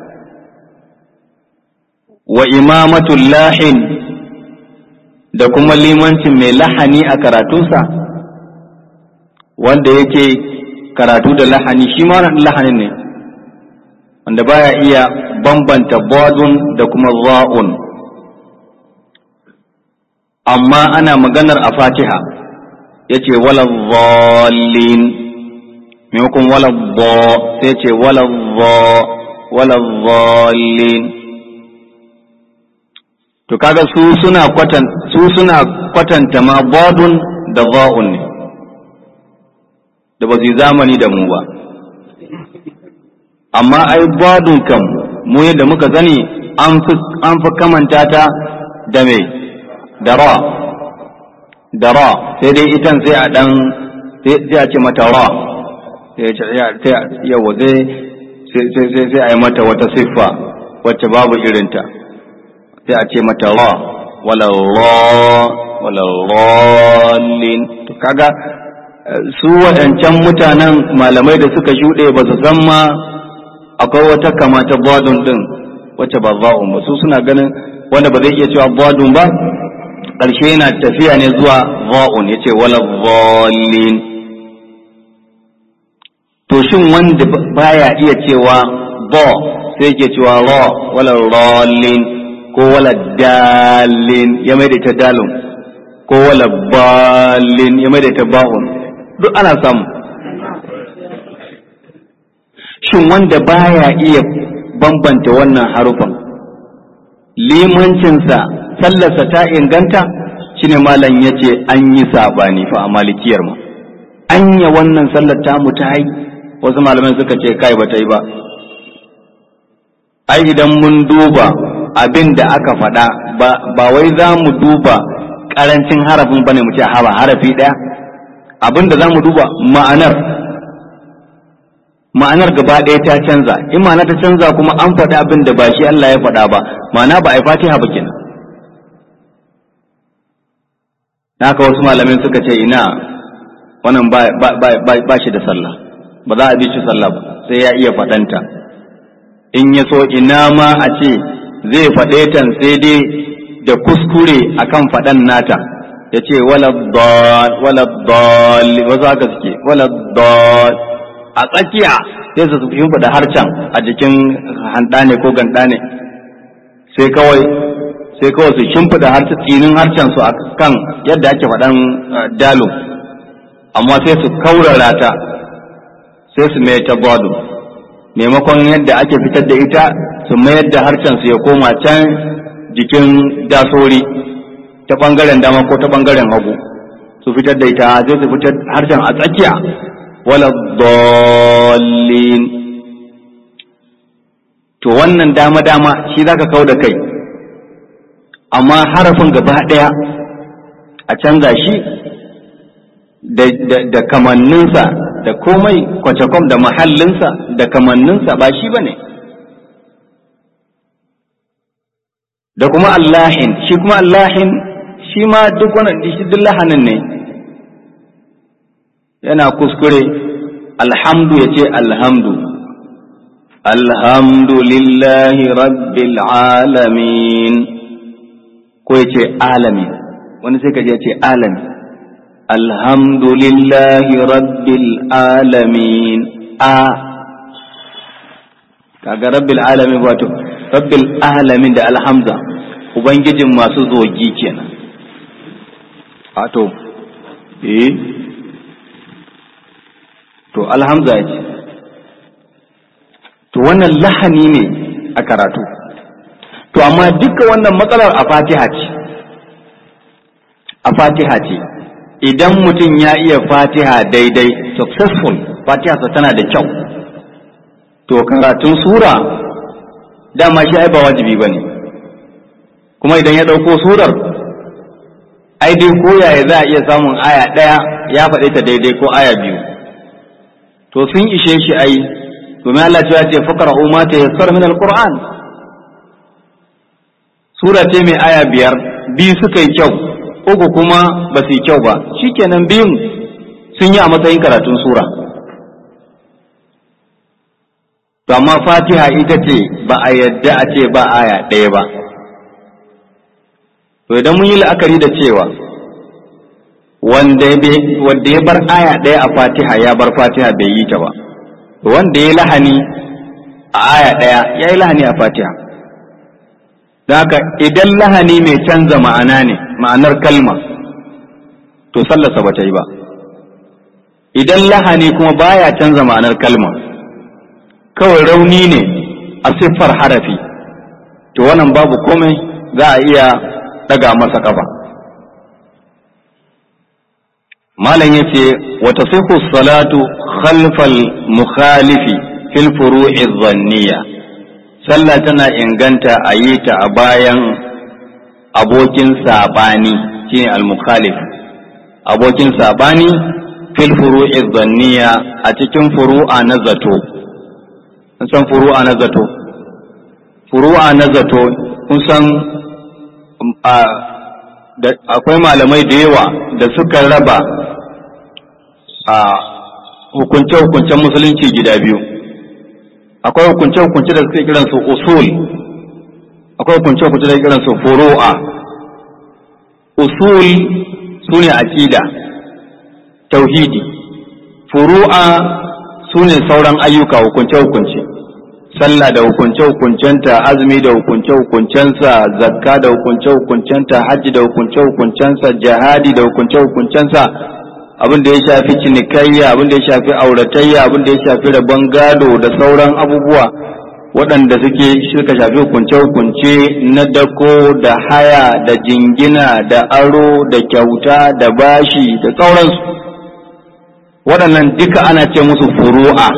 wa imamatul lahin da kuma limancin mai lahani a karatunsa wanda yake karatu da lahani shi ma lahanin ne wanda baya iya bambanta badun da kuma za'un amma ana maganar a fatiha ya ce wala zallin maimakon wala za sai ce wala za wala zallin to kaga su suna kwatan su suna kwatanta ma badun da za'un ne da ba su yi zamani da mu ba amma ai badun kam mu yadda muka sani an fi kamanta ta da me da ra da ra sai dai itan sai a dan sai a ce mata ra sai yawa sai sai a yi mata wata siffa wacce babu irinta sai a ce mata ra wala ra wala rallin to kaga su waɗancan mutanen malamai da suka shuɗe ba su san ma akwai wata kama ta badun din wacce ba za'un ba su suna ganin wanda ba zai iya cewa badun ba ƙarshe yana tafiya ne zuwa za'un ya ce wala zallin to shin wanda baya iya cewa ba sai ke cewa ra wala rallin ko wala dalin ya mai da ita dalin ko wala balin ya mai da ita ba'un duk ana samu shin wanda baya iya bambanta wannan harufan limancinsa sallarsa ta inganta shine malam ya ce an yi saɓani fa a malikiyar ma anya wannan sallar tamu ta yi wasu malamai suka ce kai ba ta yi ba ai idan mun duba abin da aka faɗa ba wai za mu duba ƙarancin harafin bane mu ce haba harafi ɗaya abin da za mu duba ma'anar ma'anar gaba ɗaya ta canza in ma'ana ta canza kuma an faɗi abin da ba shi Allah ya faɗa ba ma'ana ba a yi fatiha ba kenan haka wasu malamai suka ce ina wannan ba shi da sallah ba za a bi shi sallah ba sai ya iya faɗanta in ya so ina ma a ce zai faɗe tan sai dai da kuskure akan faɗan nata ya ce wala dal wala dal wasu haka suke wala dal a tsakiya sai su shimfiɗa harcen a jikin handa ne ko ganda ne sai kawai sai kawai su shimfiɗa harcen tsinin harcen su a kan yadda ake faɗan dalo amma sai su kaurara ta sai su mai ta bado maimakon yadda ake fitar da ita su mayar da harcen su ya koma can jikin dasori ta ɓangaren dama ko ta ɓangaren hagu su fitar da ita sai su fitar harshen a tsakiya wala dallin to wannan dama dama shi zaka kau da kai amma harafin gaba ɗaya a canza shi da kamanninsa da komai kwacakwam da mahallinsa da kamanninsa ba shi ba ne da kuma allahin shi kuma allahin shi ma duk wannan shi duk lahanin ne yana kuskure alhamdu ya ce alhamdu alhamdulillahi rabbil alamin ko ya ce alamin wani sai ka ya ce alamin alhamdulillahi rabbil alamin a kaga rabbil alamin wato rabbil alamin da alhamza ubangijin masu zogi kenan wato eh to alhamza ce to wannan lahani ne a karatu to amma duka wannan matsalar a fatiha ce a fatiha ce idan mutum ya iya fatiha daidai successful fatiha tana da kyau to karatun sura dama shi ai ba wajibi ba ne kuma idan ya ɗauko surar ai dai ko yaya za a iya samun aya ɗaya ya faɗe ta daidai ko aya biyu to sun ishe shi ai domin Allah ya ce faqra ma ta yassar min alquran sura ce mai aya biyar biyu suka yi kyau uku kuma ba su yi kyau ba shikenan biyun sun yi a matsayin karatun sura to amma fatiha ita ce ba a yadda a ce ba aya ɗaya ba to idan mun yi la'akari da cewa wanda ya bar aya ɗaya a fatiha ya bar fatiha bai yi ta ba wanda ya lahani a aya ɗaya ya yi lahani a fatiha da haka idan lahani mai canza ma'ana ne ma'anar kalma to sallarsa ba ta yi ba idan lahani kuma baya canza ma'anar kalma kawai rauni ne a siffar harafi to wannan babu komai za a iya daga masa kafa malam yace wa tasihu salatu khalfal mukhalifi fil furu'i dhanniya sallah tana inganta a yi ta a bayan abokin sabani shine al mukhalif abokin sabani fil furu'i dhanniya a cikin furu'a na zato kun san furu'a na zato furu'a na zato kun san akwai malamai da yawa da suka raba a hukunce-hukuncen musulunci gida biyu akwai hukunce-hukunce da suke kiransu usul akwai hukunce-hukunce da suke kiransu furu'a usul su ne aƙida tauhidi furu'a su ne sauran ayyuka hukunce-hukunce sallah da hukunce-hukuncenta azumi da hukunce-hukuncensa zakka da hukunce-hukuncenta hajji da hukunce-hukuncensa jihadi da hukunce-hukuncensa abin da ya shafi cinikayya abin da ya shafi auratayya abin da ya shafi rabon gado da sauran abubuwa waɗanda suke suka shafi hukunce-hukunce na dako da haya da jingina da aro da kyauta da bashi da sauransu waɗannan duka ana ce musu furu'a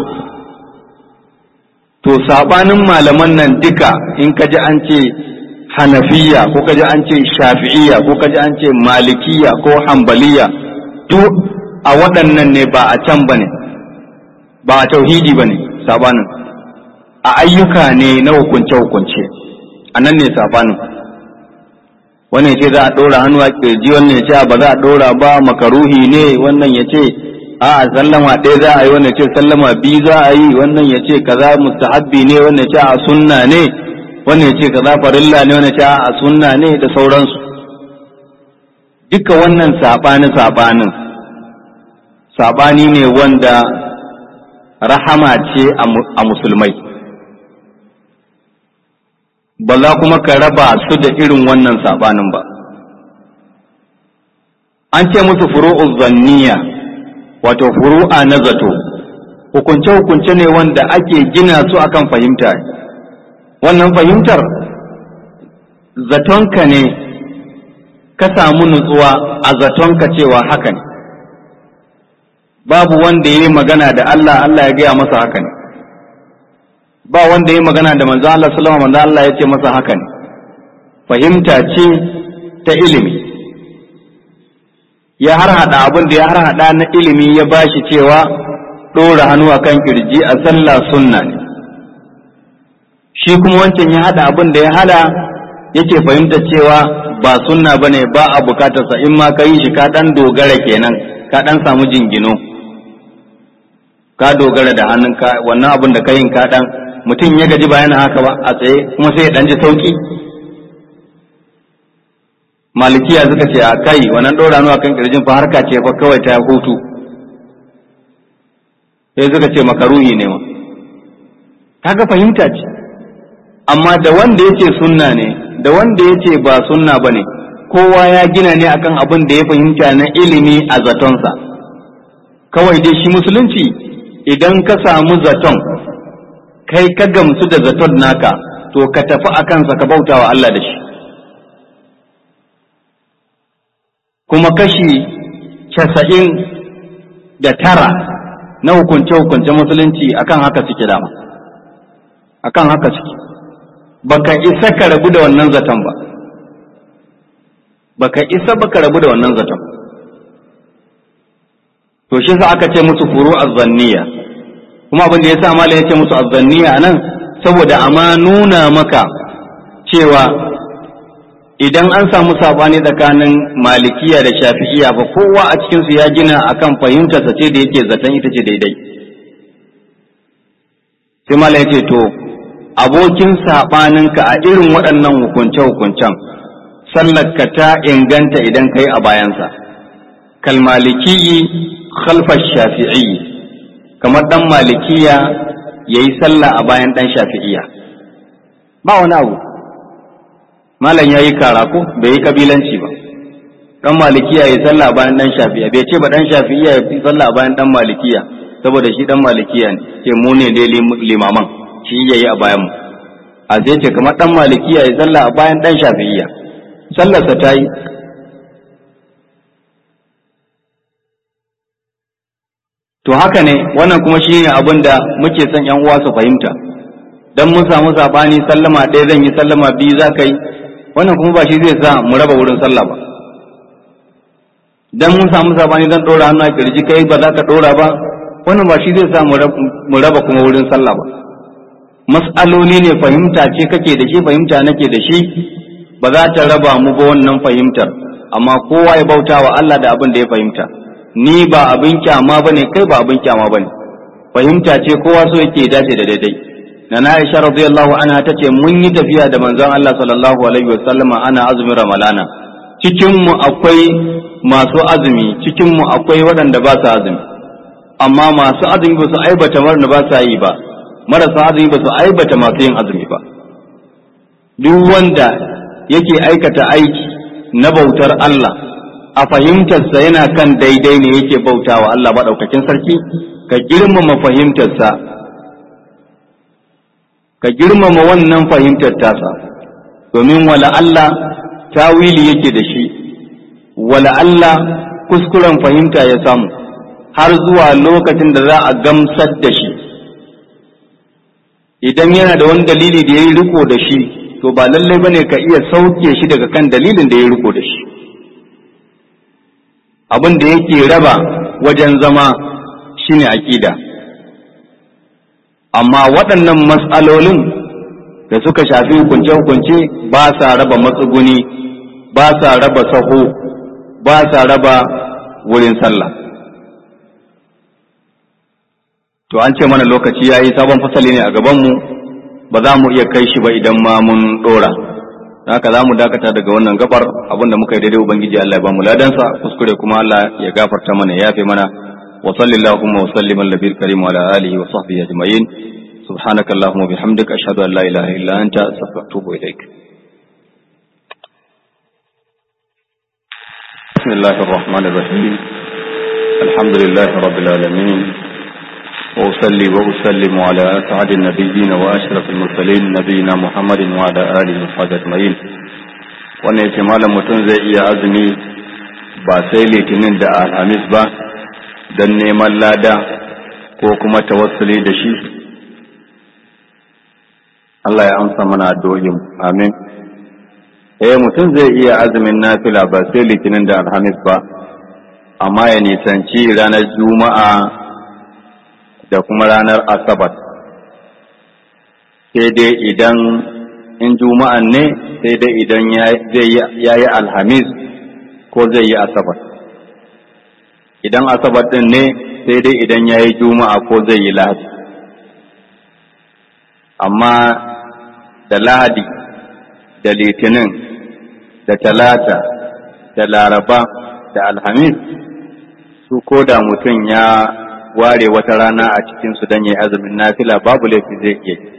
to sabanin malaman nan duka in ka ji an ce hanafiya ko ka ji an ce shafi'iya ko ka ji an ce malikiya ko hambaliya duk a waɗannan ne ba a can ba ne ba a tauhidi ba ne sabanin a ayyuka ne na hukunce-hukunce a nan ne sabanin wannan ya ce za a ɗora hannu a ƙirji wannan ya ce ba za a ɗora ba makaruhi ne wannan ya ce a sallama ɗaya za a yi wannan ya ce sallama biyu za a yi wannan ya ce kaza mustahabbi ne wannan ya ce a sunna ne wannan ya ce kaza farilla ne wannan ya ce a sunna ne da sauransu duka wannan saɓani saɓanin saɓani ne wanda rahama ce a musulmai ba za kuma ka raba su da irin wannan saɓanin ba an ce musu furu'u zanniya wato furu'a na zato hukunce-hukunce ne wanda ake gina su akan fahimta wannan fahimtar zatonka ne ka samu nutsuwa a zatonka cewa haka ne babu wanda ya yi magana da Allah Allah ya gaya masa haka ne ba wanda ya yi magana da manzo Allah sallama manzo Allah ya ce masa haka ne fahimta ce ta ilimi ya harhaɗa abin da ya harhaɗa na ilimi ya bashi cewa ɗora hannu a kan kirji a sallah sunna ne shi kuma wancan ya haɗa abin da ya hada yake fahimta cewa ba sunna ba ne ba a bukatarsa in ma ka yi shi ka ɗan dogara kenan ka ɗan samu jingino ka dogara da hannunka wannan abin da ka yin ka ɗan mutum ya gaji ba yana haka ba a tsaye kuma sai ya ɗan ji sauƙi malikiya suka ce a kai wannan ɗora nuwa kan ƙirjin fa harka ce fa kawai ta hutu sai suka ce makaruhi ne ma kaga fahimta ce amma da wanda ya ce sunna ne da wanda ya ce ba sunna ba ne kowa ya gina ne akan abin da ya fahimta na ilimi a zatonsa kawai dai shi musulunci idan ka samu zaton kai ka gamsu da zaton naka to ka tafi a kansa ka bauta wa Allah da shi kuma kashi casa'in da tara na hukunce-hukunce musulunci akan haka suke dama akan haka suke baka isa ka rabu da wannan zaton ba baka isa baka rabu da wannan zaton to shi sa aka ce musu furu zanniya kuma abin da ya sa malam ya ce musu azzanniya nan saboda amma nuna maka cewa idan an samu sabani tsakanin malikiya da shafi'iya ba kowa a cikinsu ya gina akan fahimtarsa ce da yake zaton ita ce daidai sai malam ya ce to abokin saɓaninka a irin waɗannan hukunce-hukuncen sallarka ta inganta idan ka yi a bayansa kalmalikiyi khalfar shafi'i kamar ɗan malikiya ya yi sallah a bayan ɗan shafi'iya ba wani abu malam ya yi karako bai yi kabilanci ba ɗan malikiya ya yi sallah a bayan ɗan shafi'iya bai ce ba ɗan shafi'iya ya yi sallah a bayan ɗan malikiya saboda shi ɗan malikiya ne ce mu ne dai limaman shi ya yi a bayan mu a zai ce kamar ɗan malikiya ya sallah a bayan ɗan shafi'iya sallarsa ta yi to haka ne wannan kuma shi ne abin da muke son yan uwa su fahimta dan mun samu sabani sallama ɗaya zan yi sallama biyu za ka yi wannan kuma ba shi zai sa mu raba wurin sallah ba dan mun samu sabani zan ɗora hannu a kirji kai ba za ka ɗora ba wannan ba shi zai sa mu raba kuma wurin sallah ba mas'aloli ne fahimta ce kake da shi fahimta nake da shi ba za ta raba mu ba wannan fahimtar amma kowa ya bauta wa Allah da abin da ya fahimta ni ba abin kyama bane kai ba abin kyama bane fahimta ce kowa so yake dace da daidai na na Aisha radiyallahu anha tace mun yi tafiya da manzon Allah sallallahu alaihi wasallama ana azumin ramalana cikin mu akwai masu azumi cikin mu akwai waɗanda ba su azumi amma masu azumi ba su aibata marna ba sa yi ba marasa azumi ba su aibata masu yin azumi ba duk wanda yake aikata aiki na bautar Allah a fahimtarsa yana kan daidai ne yake bautawa Allah maɗaukakin sarki ka girmama fahimtarsa ka girmama wannan fahimtar tasa domin wala Allah tawili yake da shi wala Allah kuskuren fahimta ya samu har zuwa lokacin da za a gamsar da shi idan yana da wani dalili da ya yi riko da shi to ba lallai bane ka iya sauke shi daga kan dalilin da ya riko da shi abin da yake raba wajen zama shine aƙida amma waɗannan matsalolin da suka shafi hukunce-hukunce ba sa raba matsuguni ba sa raba saho ba sa raba wurin sallah to an ce mana lokaci ya yi sabon fasali ne a gabanmu ba za mu iya kai shi ba idan ma mun ɗora haka za mu dakata daga wannan gabar abinda muka yi daidai ubangiji Allah ya ba mu ladansa kuskure kuma Allah ya gafarta mana ya yafe mana wa sallallahu wa sallim ala nabiyil karim wa ala alihi wa sahbihi ajma'in subhanaka allahumma bihamdika ashhadu an la ilaha illa anta astaghfiruka wa atubu ilaik بسم الله الرحمن الرحيم الحمد لله رب العالمين وأصلي وأسلم على أسعد النبيين وأشرف المرسلين نبينا محمد وعلى آله وصحبه أجمعين wannan yace malam mutum zai iya azumi ba sai litinin da alhamis ba don neman lada ko kuma tawassuli da shi Allah ya amsa mana addu'o'in amin eh mutum zai iya azumin nafila ba sai litinin da alhamis ba amma ya nisanci ranar juma'a da kuma ranar asabar sai dai idan in juma'an ne sai dai idan ya yi alhamis ko zai yi asabar idan asabar din ne sai dai idan ya yi juma'a ko zai yi lahadi amma da lahadi da litinin da talata da laraba da alhamis su ko da mutum ya ware wata rana a cikinsu don yi azumin nafila babu laifi zai iya yi.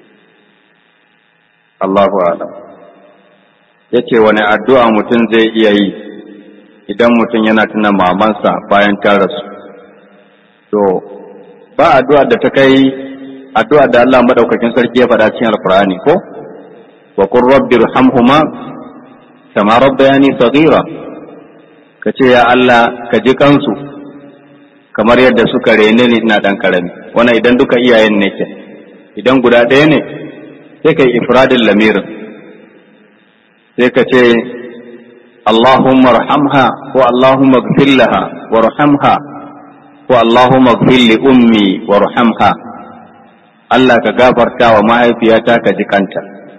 Allahu alam. Ya ce wani addu'a mutum zai iya yi idan mutum yana tuna mamansa bayan ta rasu. To, ba addu'a da ta kai addu'a da Allah maɗaukakin sarki ya faɗa cikin Alkur'ani ko? Wa kun rabbi hamhuma kama rabbayani saghira ka ce ya Allah ka ji kansu kamar yadda suka rene ni ina dan karami wannan idan duka iyayen ne ke idan guda ɗaya ne sai kai ifradin lamirin sai ka ce Allahumma rahamha ko Allahumma gfir laha wa rahamha ko Allahumma gfir li ummi wa rahamha Allah ka gafarta wa mahaifiyata ka ji kanta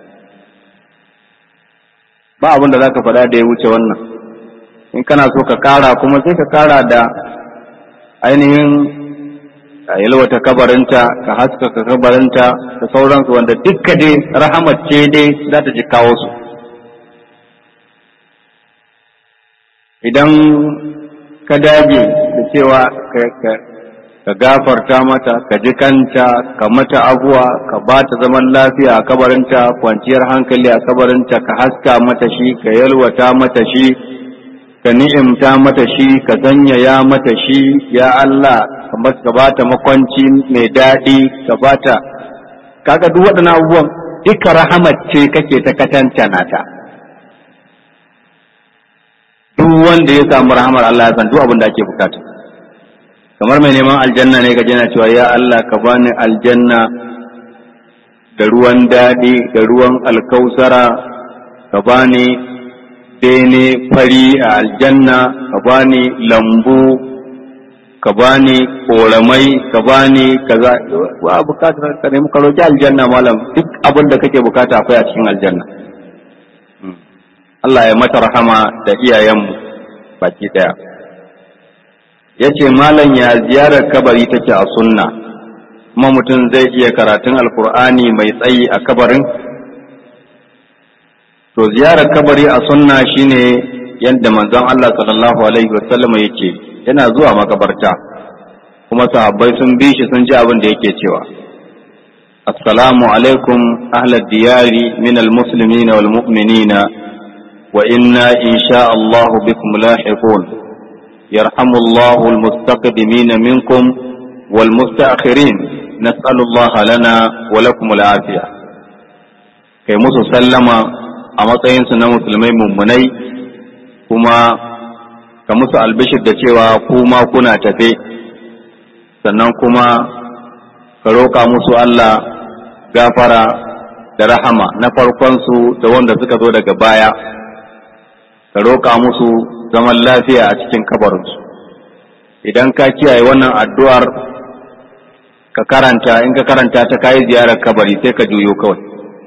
ba abin da za ka faɗa da ya wuce wannan in kana so ka kara kuma sai ka kara da ainihin yalwata kabarinta ka haskaka kabarinta da sauransu wanda dukka dai rahamat ce dai za ta ji kawo su idan ka dage da cewa ka gafarta mata ka ji kanta ka mata abuwa ka ba ta zaman lafiya a kabarinta kwanciyar hankali a kabarinta ka haska mata shi ka yalwata mata shi ka ni'imta mata shi ka sanyaya mata shi ya Allah ka ba ta makwanci mai daɗi ka ba ta kaga duk waɗannan abubuwan duka rahamat ce kake ta katantana ta duk wanda ya samu rahamar Allah ya san duk abin da ake bukata kamar mai neman aljanna ne gaje na cewa ya Allah ka bani aljanna da ruwan daɗi da ruwan alkausara ka bani bene fari a aljanna ka bani lambu ka bani koramai ka bani kaza wa bukatar ka nemi ka roki aljanna malam duk abin da kake bukata akwai a cikin aljanna Allah ya mata rahama da iyayenmu baki daya yace malam ya ziyarar kabari take a sunna kuma mutum zai iya karatun alkur'ani mai tsayi a kabarin to ziyarar kabari a sunna shine yadda manzon Allah sallallahu alaihi wasallam yake yana zuwa makabarta kuma sahabbai sun bi shi sun ji abin da yake cewa assalamu alaikum ahlad diyari min almuslimina wal mu'minina wa inna insha Allah bikum lahiqun yarhamu Allah almustaqdimin minkum wal mustaakhirin nas'alu Allah lana wa lakum al-afiya kai musu sallama a matsayinsu na musulmai mummunai kuma ka musu albishir da cewa kuma kuna tafe sannan kuma ka roƙa musu Allah gafara da rahama na farkonsu da wanda suka zo daga baya ka roƙa musu zaman lafiya a cikin kabarinsu idan ka kiyaye wannan addu'ar ka karanta in ka karanta ta kayi ziyarar kabari sai ka juyo kawai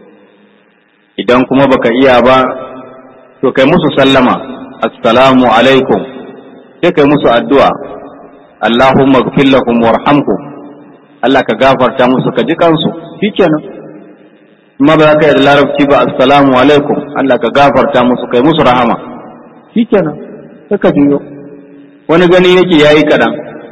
idan kuma baka iya ba to kai musu sallama assalamu alaikum sai kai musu addu'a Allahumma gfir lahum warhamhum Allah ka gafarta musu ka ji kansu shikenan amma ba za ka yi da larabci ba assalamu alaikum Allah ka gafarta musu kai musu rahama shikenan sai ka juyo wani gani yake yayi kadan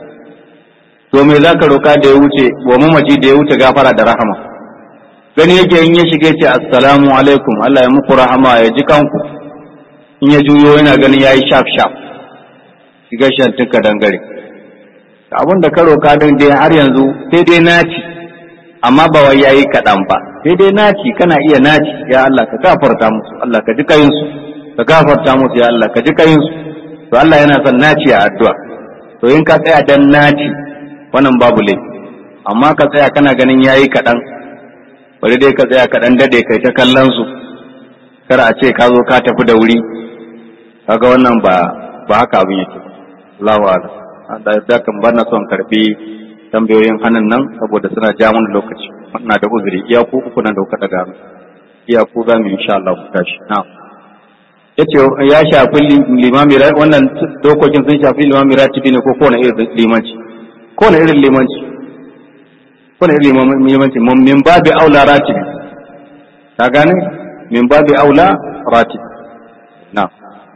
to me za ka roka da ya wuce wa mamaci da ya wuce gafara da rahama gani yake in ya shiga ce assalamu alaikum Allah ya muku rahama ya ji kanku in ya juyo yana ganin yayi shaf shaf shiga shantin ka dangare abin da ka roka din dai har yanzu sai dai naci amma ba wai yayi kaɗan ba sai dai naci kana iya naci ya Allah ka gafarta musu Allah ka ji kayin su ka gafarta musu ya Allah ka ji kayin su to Allah yana son naci a addu'a to in ka tsaya dan naci wannan babu laifi amma ka tsaya kana ganin yayi kaɗan bari dai ka tsaya ka dan dade kai ta kallon su kar a ce ka zo ka tafi da wuri kaga wannan ba ba haka abin yake Allahu a'lam da da kan bana son karbi tambayoyin hannun nan saboda suna ja mun lokaci ina da uzuri iya ku uku nan da kuka daga iya ku za mu insha Allah ku tashi na yace ya shafi limami wannan dokokin sun shafi limami ratibi ne ko kowane irin limanci kowane irin limanci kowane irin limanci min babi aula ratibi ka gane min babi aula ratibi na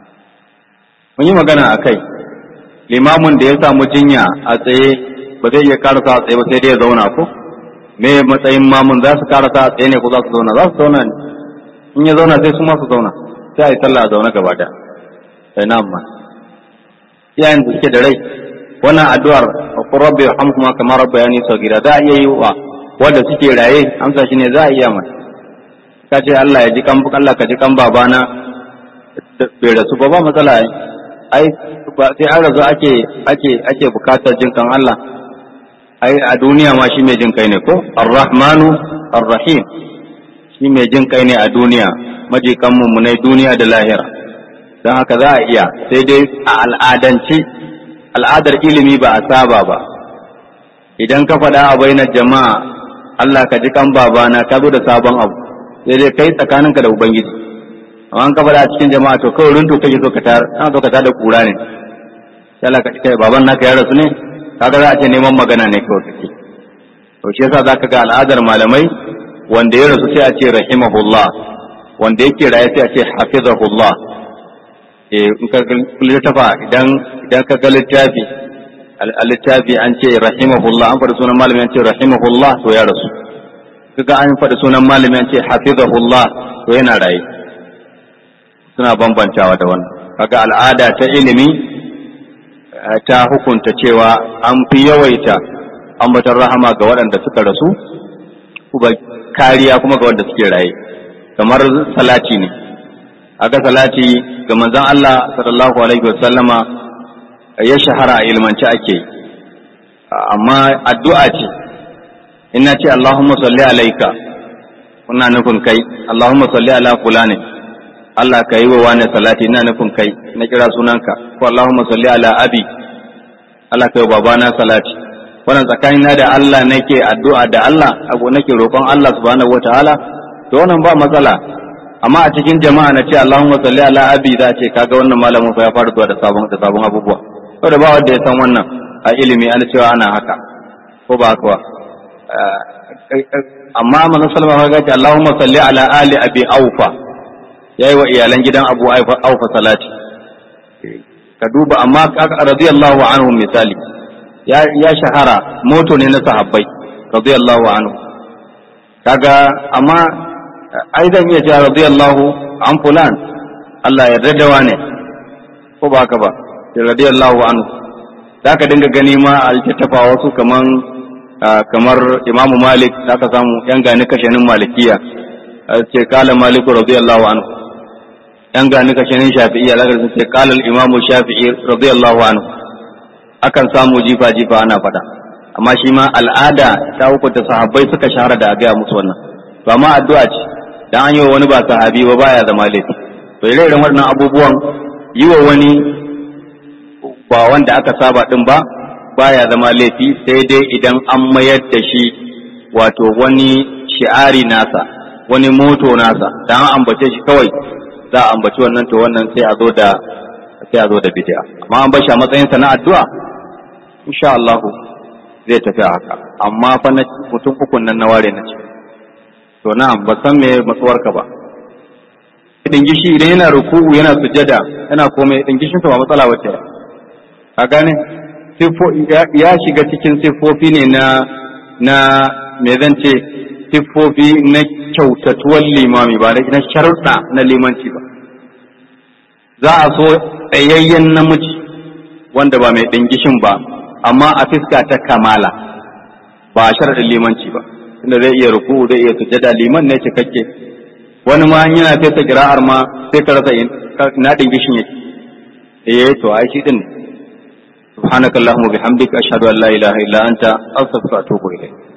mun yi magana a kai limamin da ya samu jinya a tsaye ba zai iya karasa a tsaye ba sai dai ya zauna ko me matsayin mamun za su karasa a tsaye ne ko za su zauna za su zauna ne in ya zauna sai su ma su zauna sai a yi sallah a zaune gaba da sai na amma iyayen da suke da rai wannan addu'ar ko rabbi hamkuma kamar rabbi ya nisa gida za a iya yi wa wanda suke raye amsa shi ne za a iya mai ka ce Allah ya ji kan Allah ka ji kan babana bai rasu ba ba matsala ai ba sai an rasu ake ake ake bukatar jin kan Allah ai a duniya ma shi mai jin kai ne ko ar-rahmanu ar-rahim shi mai jin kai ne a duniya majikan mummunai duniya da lahira don haka za a iya sai dai a al'adance al'adar ilimi ba a saba ba idan ka faɗa a bainar jama'a Allah ka ji kan babana ka zo da sabon abu sai dai kai tsakaninka da ubangiji amma an kafa da cikin jama'a to kawai runtu kake so ka tar ana so ka tar da kura ne sai Allah ka ci kai baban naka ya rasu ne kaga za a ce neman magana ne kawai kake to shi yasa zaka ga al'adar malamai wanda ya rasu sai a ce rahimahullah wanda yake raye sai a ce hafizahullah eh in ka littafa idan idan ka ga littafi a littafi an ce rahimahullah an faɗi sunan malami an ce rahimahullah to ya rasu kaga an faɗi sunan malami an ce hafizahullah to yana raye suna bambantawa da wannan kaga al'ada ta ilimi ta hukunta cewa an fi yawaita ambatar rahama ga waɗanda suka rasu kuma kariya kuma ga wanda suke raye kamar salati ne aka salati ga manzon Allah sallallahu alaihi wasallama ya shahara a ilmance ake yi amma addu'a ce ina ce Allahumma salli alaika kuna nufin kai Allahumma salli ala fulani Allah ka yi wa wani salati ina nufin kai na kira sunanka ko Allahumma salli ala abi Allah ka yi wa babana salati wannan tsakanina da Allah nake addu'a da Allah abu nake roƙon Allah subhanahu wataala to wannan ba matsala amma a cikin jama'a na ce Allahumma salli ala abi za ce kaga wannan malamin fa ya fara zuwa da sabon da sabon abubuwa saboda ba wanda ya san wannan a ilimi ana cewa ana haka ko ba haka ba amma manzon sallallahu alaihi wasallam Allahumma salli ala ali abi aufa yayi wa iyalan gidan abu aufa salati ka duba amma radiyallahu anhu misali ya ya shahara moto ne na sahabbai radiyallahu anhu kaga amma ai zan iya cewa radiyallahu an fulan Allah ya yarda da wane ko ba haka ba radiyallahu anhu za ka dinga gani ma a littattafa wasu kaman kamar imamu malik za ka samu yan gani kashenin malikiya ce kala maliku radiyallahu anhu yan gani kashenin shafi'iyya za ka ce kala imamu shafi'i radiyallahu anhu akan samu jifa jifa ana faɗa amma shi ma al'ada ta hukunta sahabbai suka shahara da a gaya musu wannan to amma addu'a ce dan an yi wa wani ba sahabi ba baya zama laifi to ire-iren waɗannan abubuwan yi wa wani ba wanda aka saba din ba baya zama laifi sai dai idan an mayar da shi wato wani shi'ari nasa wani moto nasa da an ambace shi kawai za a ambaci wannan to wannan sai a zo da sai a zo da bid'a amma an bar shi a matsayin sa na addu'a insha Allah zai tafi haka amma fa na mutum ukun nan na ware na ce to na'am ba san me matsuwarka ba dingishi idan yana ruku'u yana sujada yana komai dingishin sa ba matsala bace a gane ya shiga cikin siffofi ne na na me zan ce siffofi na kyautatuwar limami ba na sharuɗa na limanci ba za a so tsayayyen namiji wanda ba mai ɗingishin ba amma a fiska ta kamala ba a sharaɗin limanci ba inda zai iya ruku zai iya sujada liman ne cikakke wani ma yana fesa kira'ar ma sai ka rasa na ɗingishin yake eh to ai shi din ne سبحانك اللهم وبحمدك أشهد أن لا إله إلا أنت أستغفرك وأتوب إليك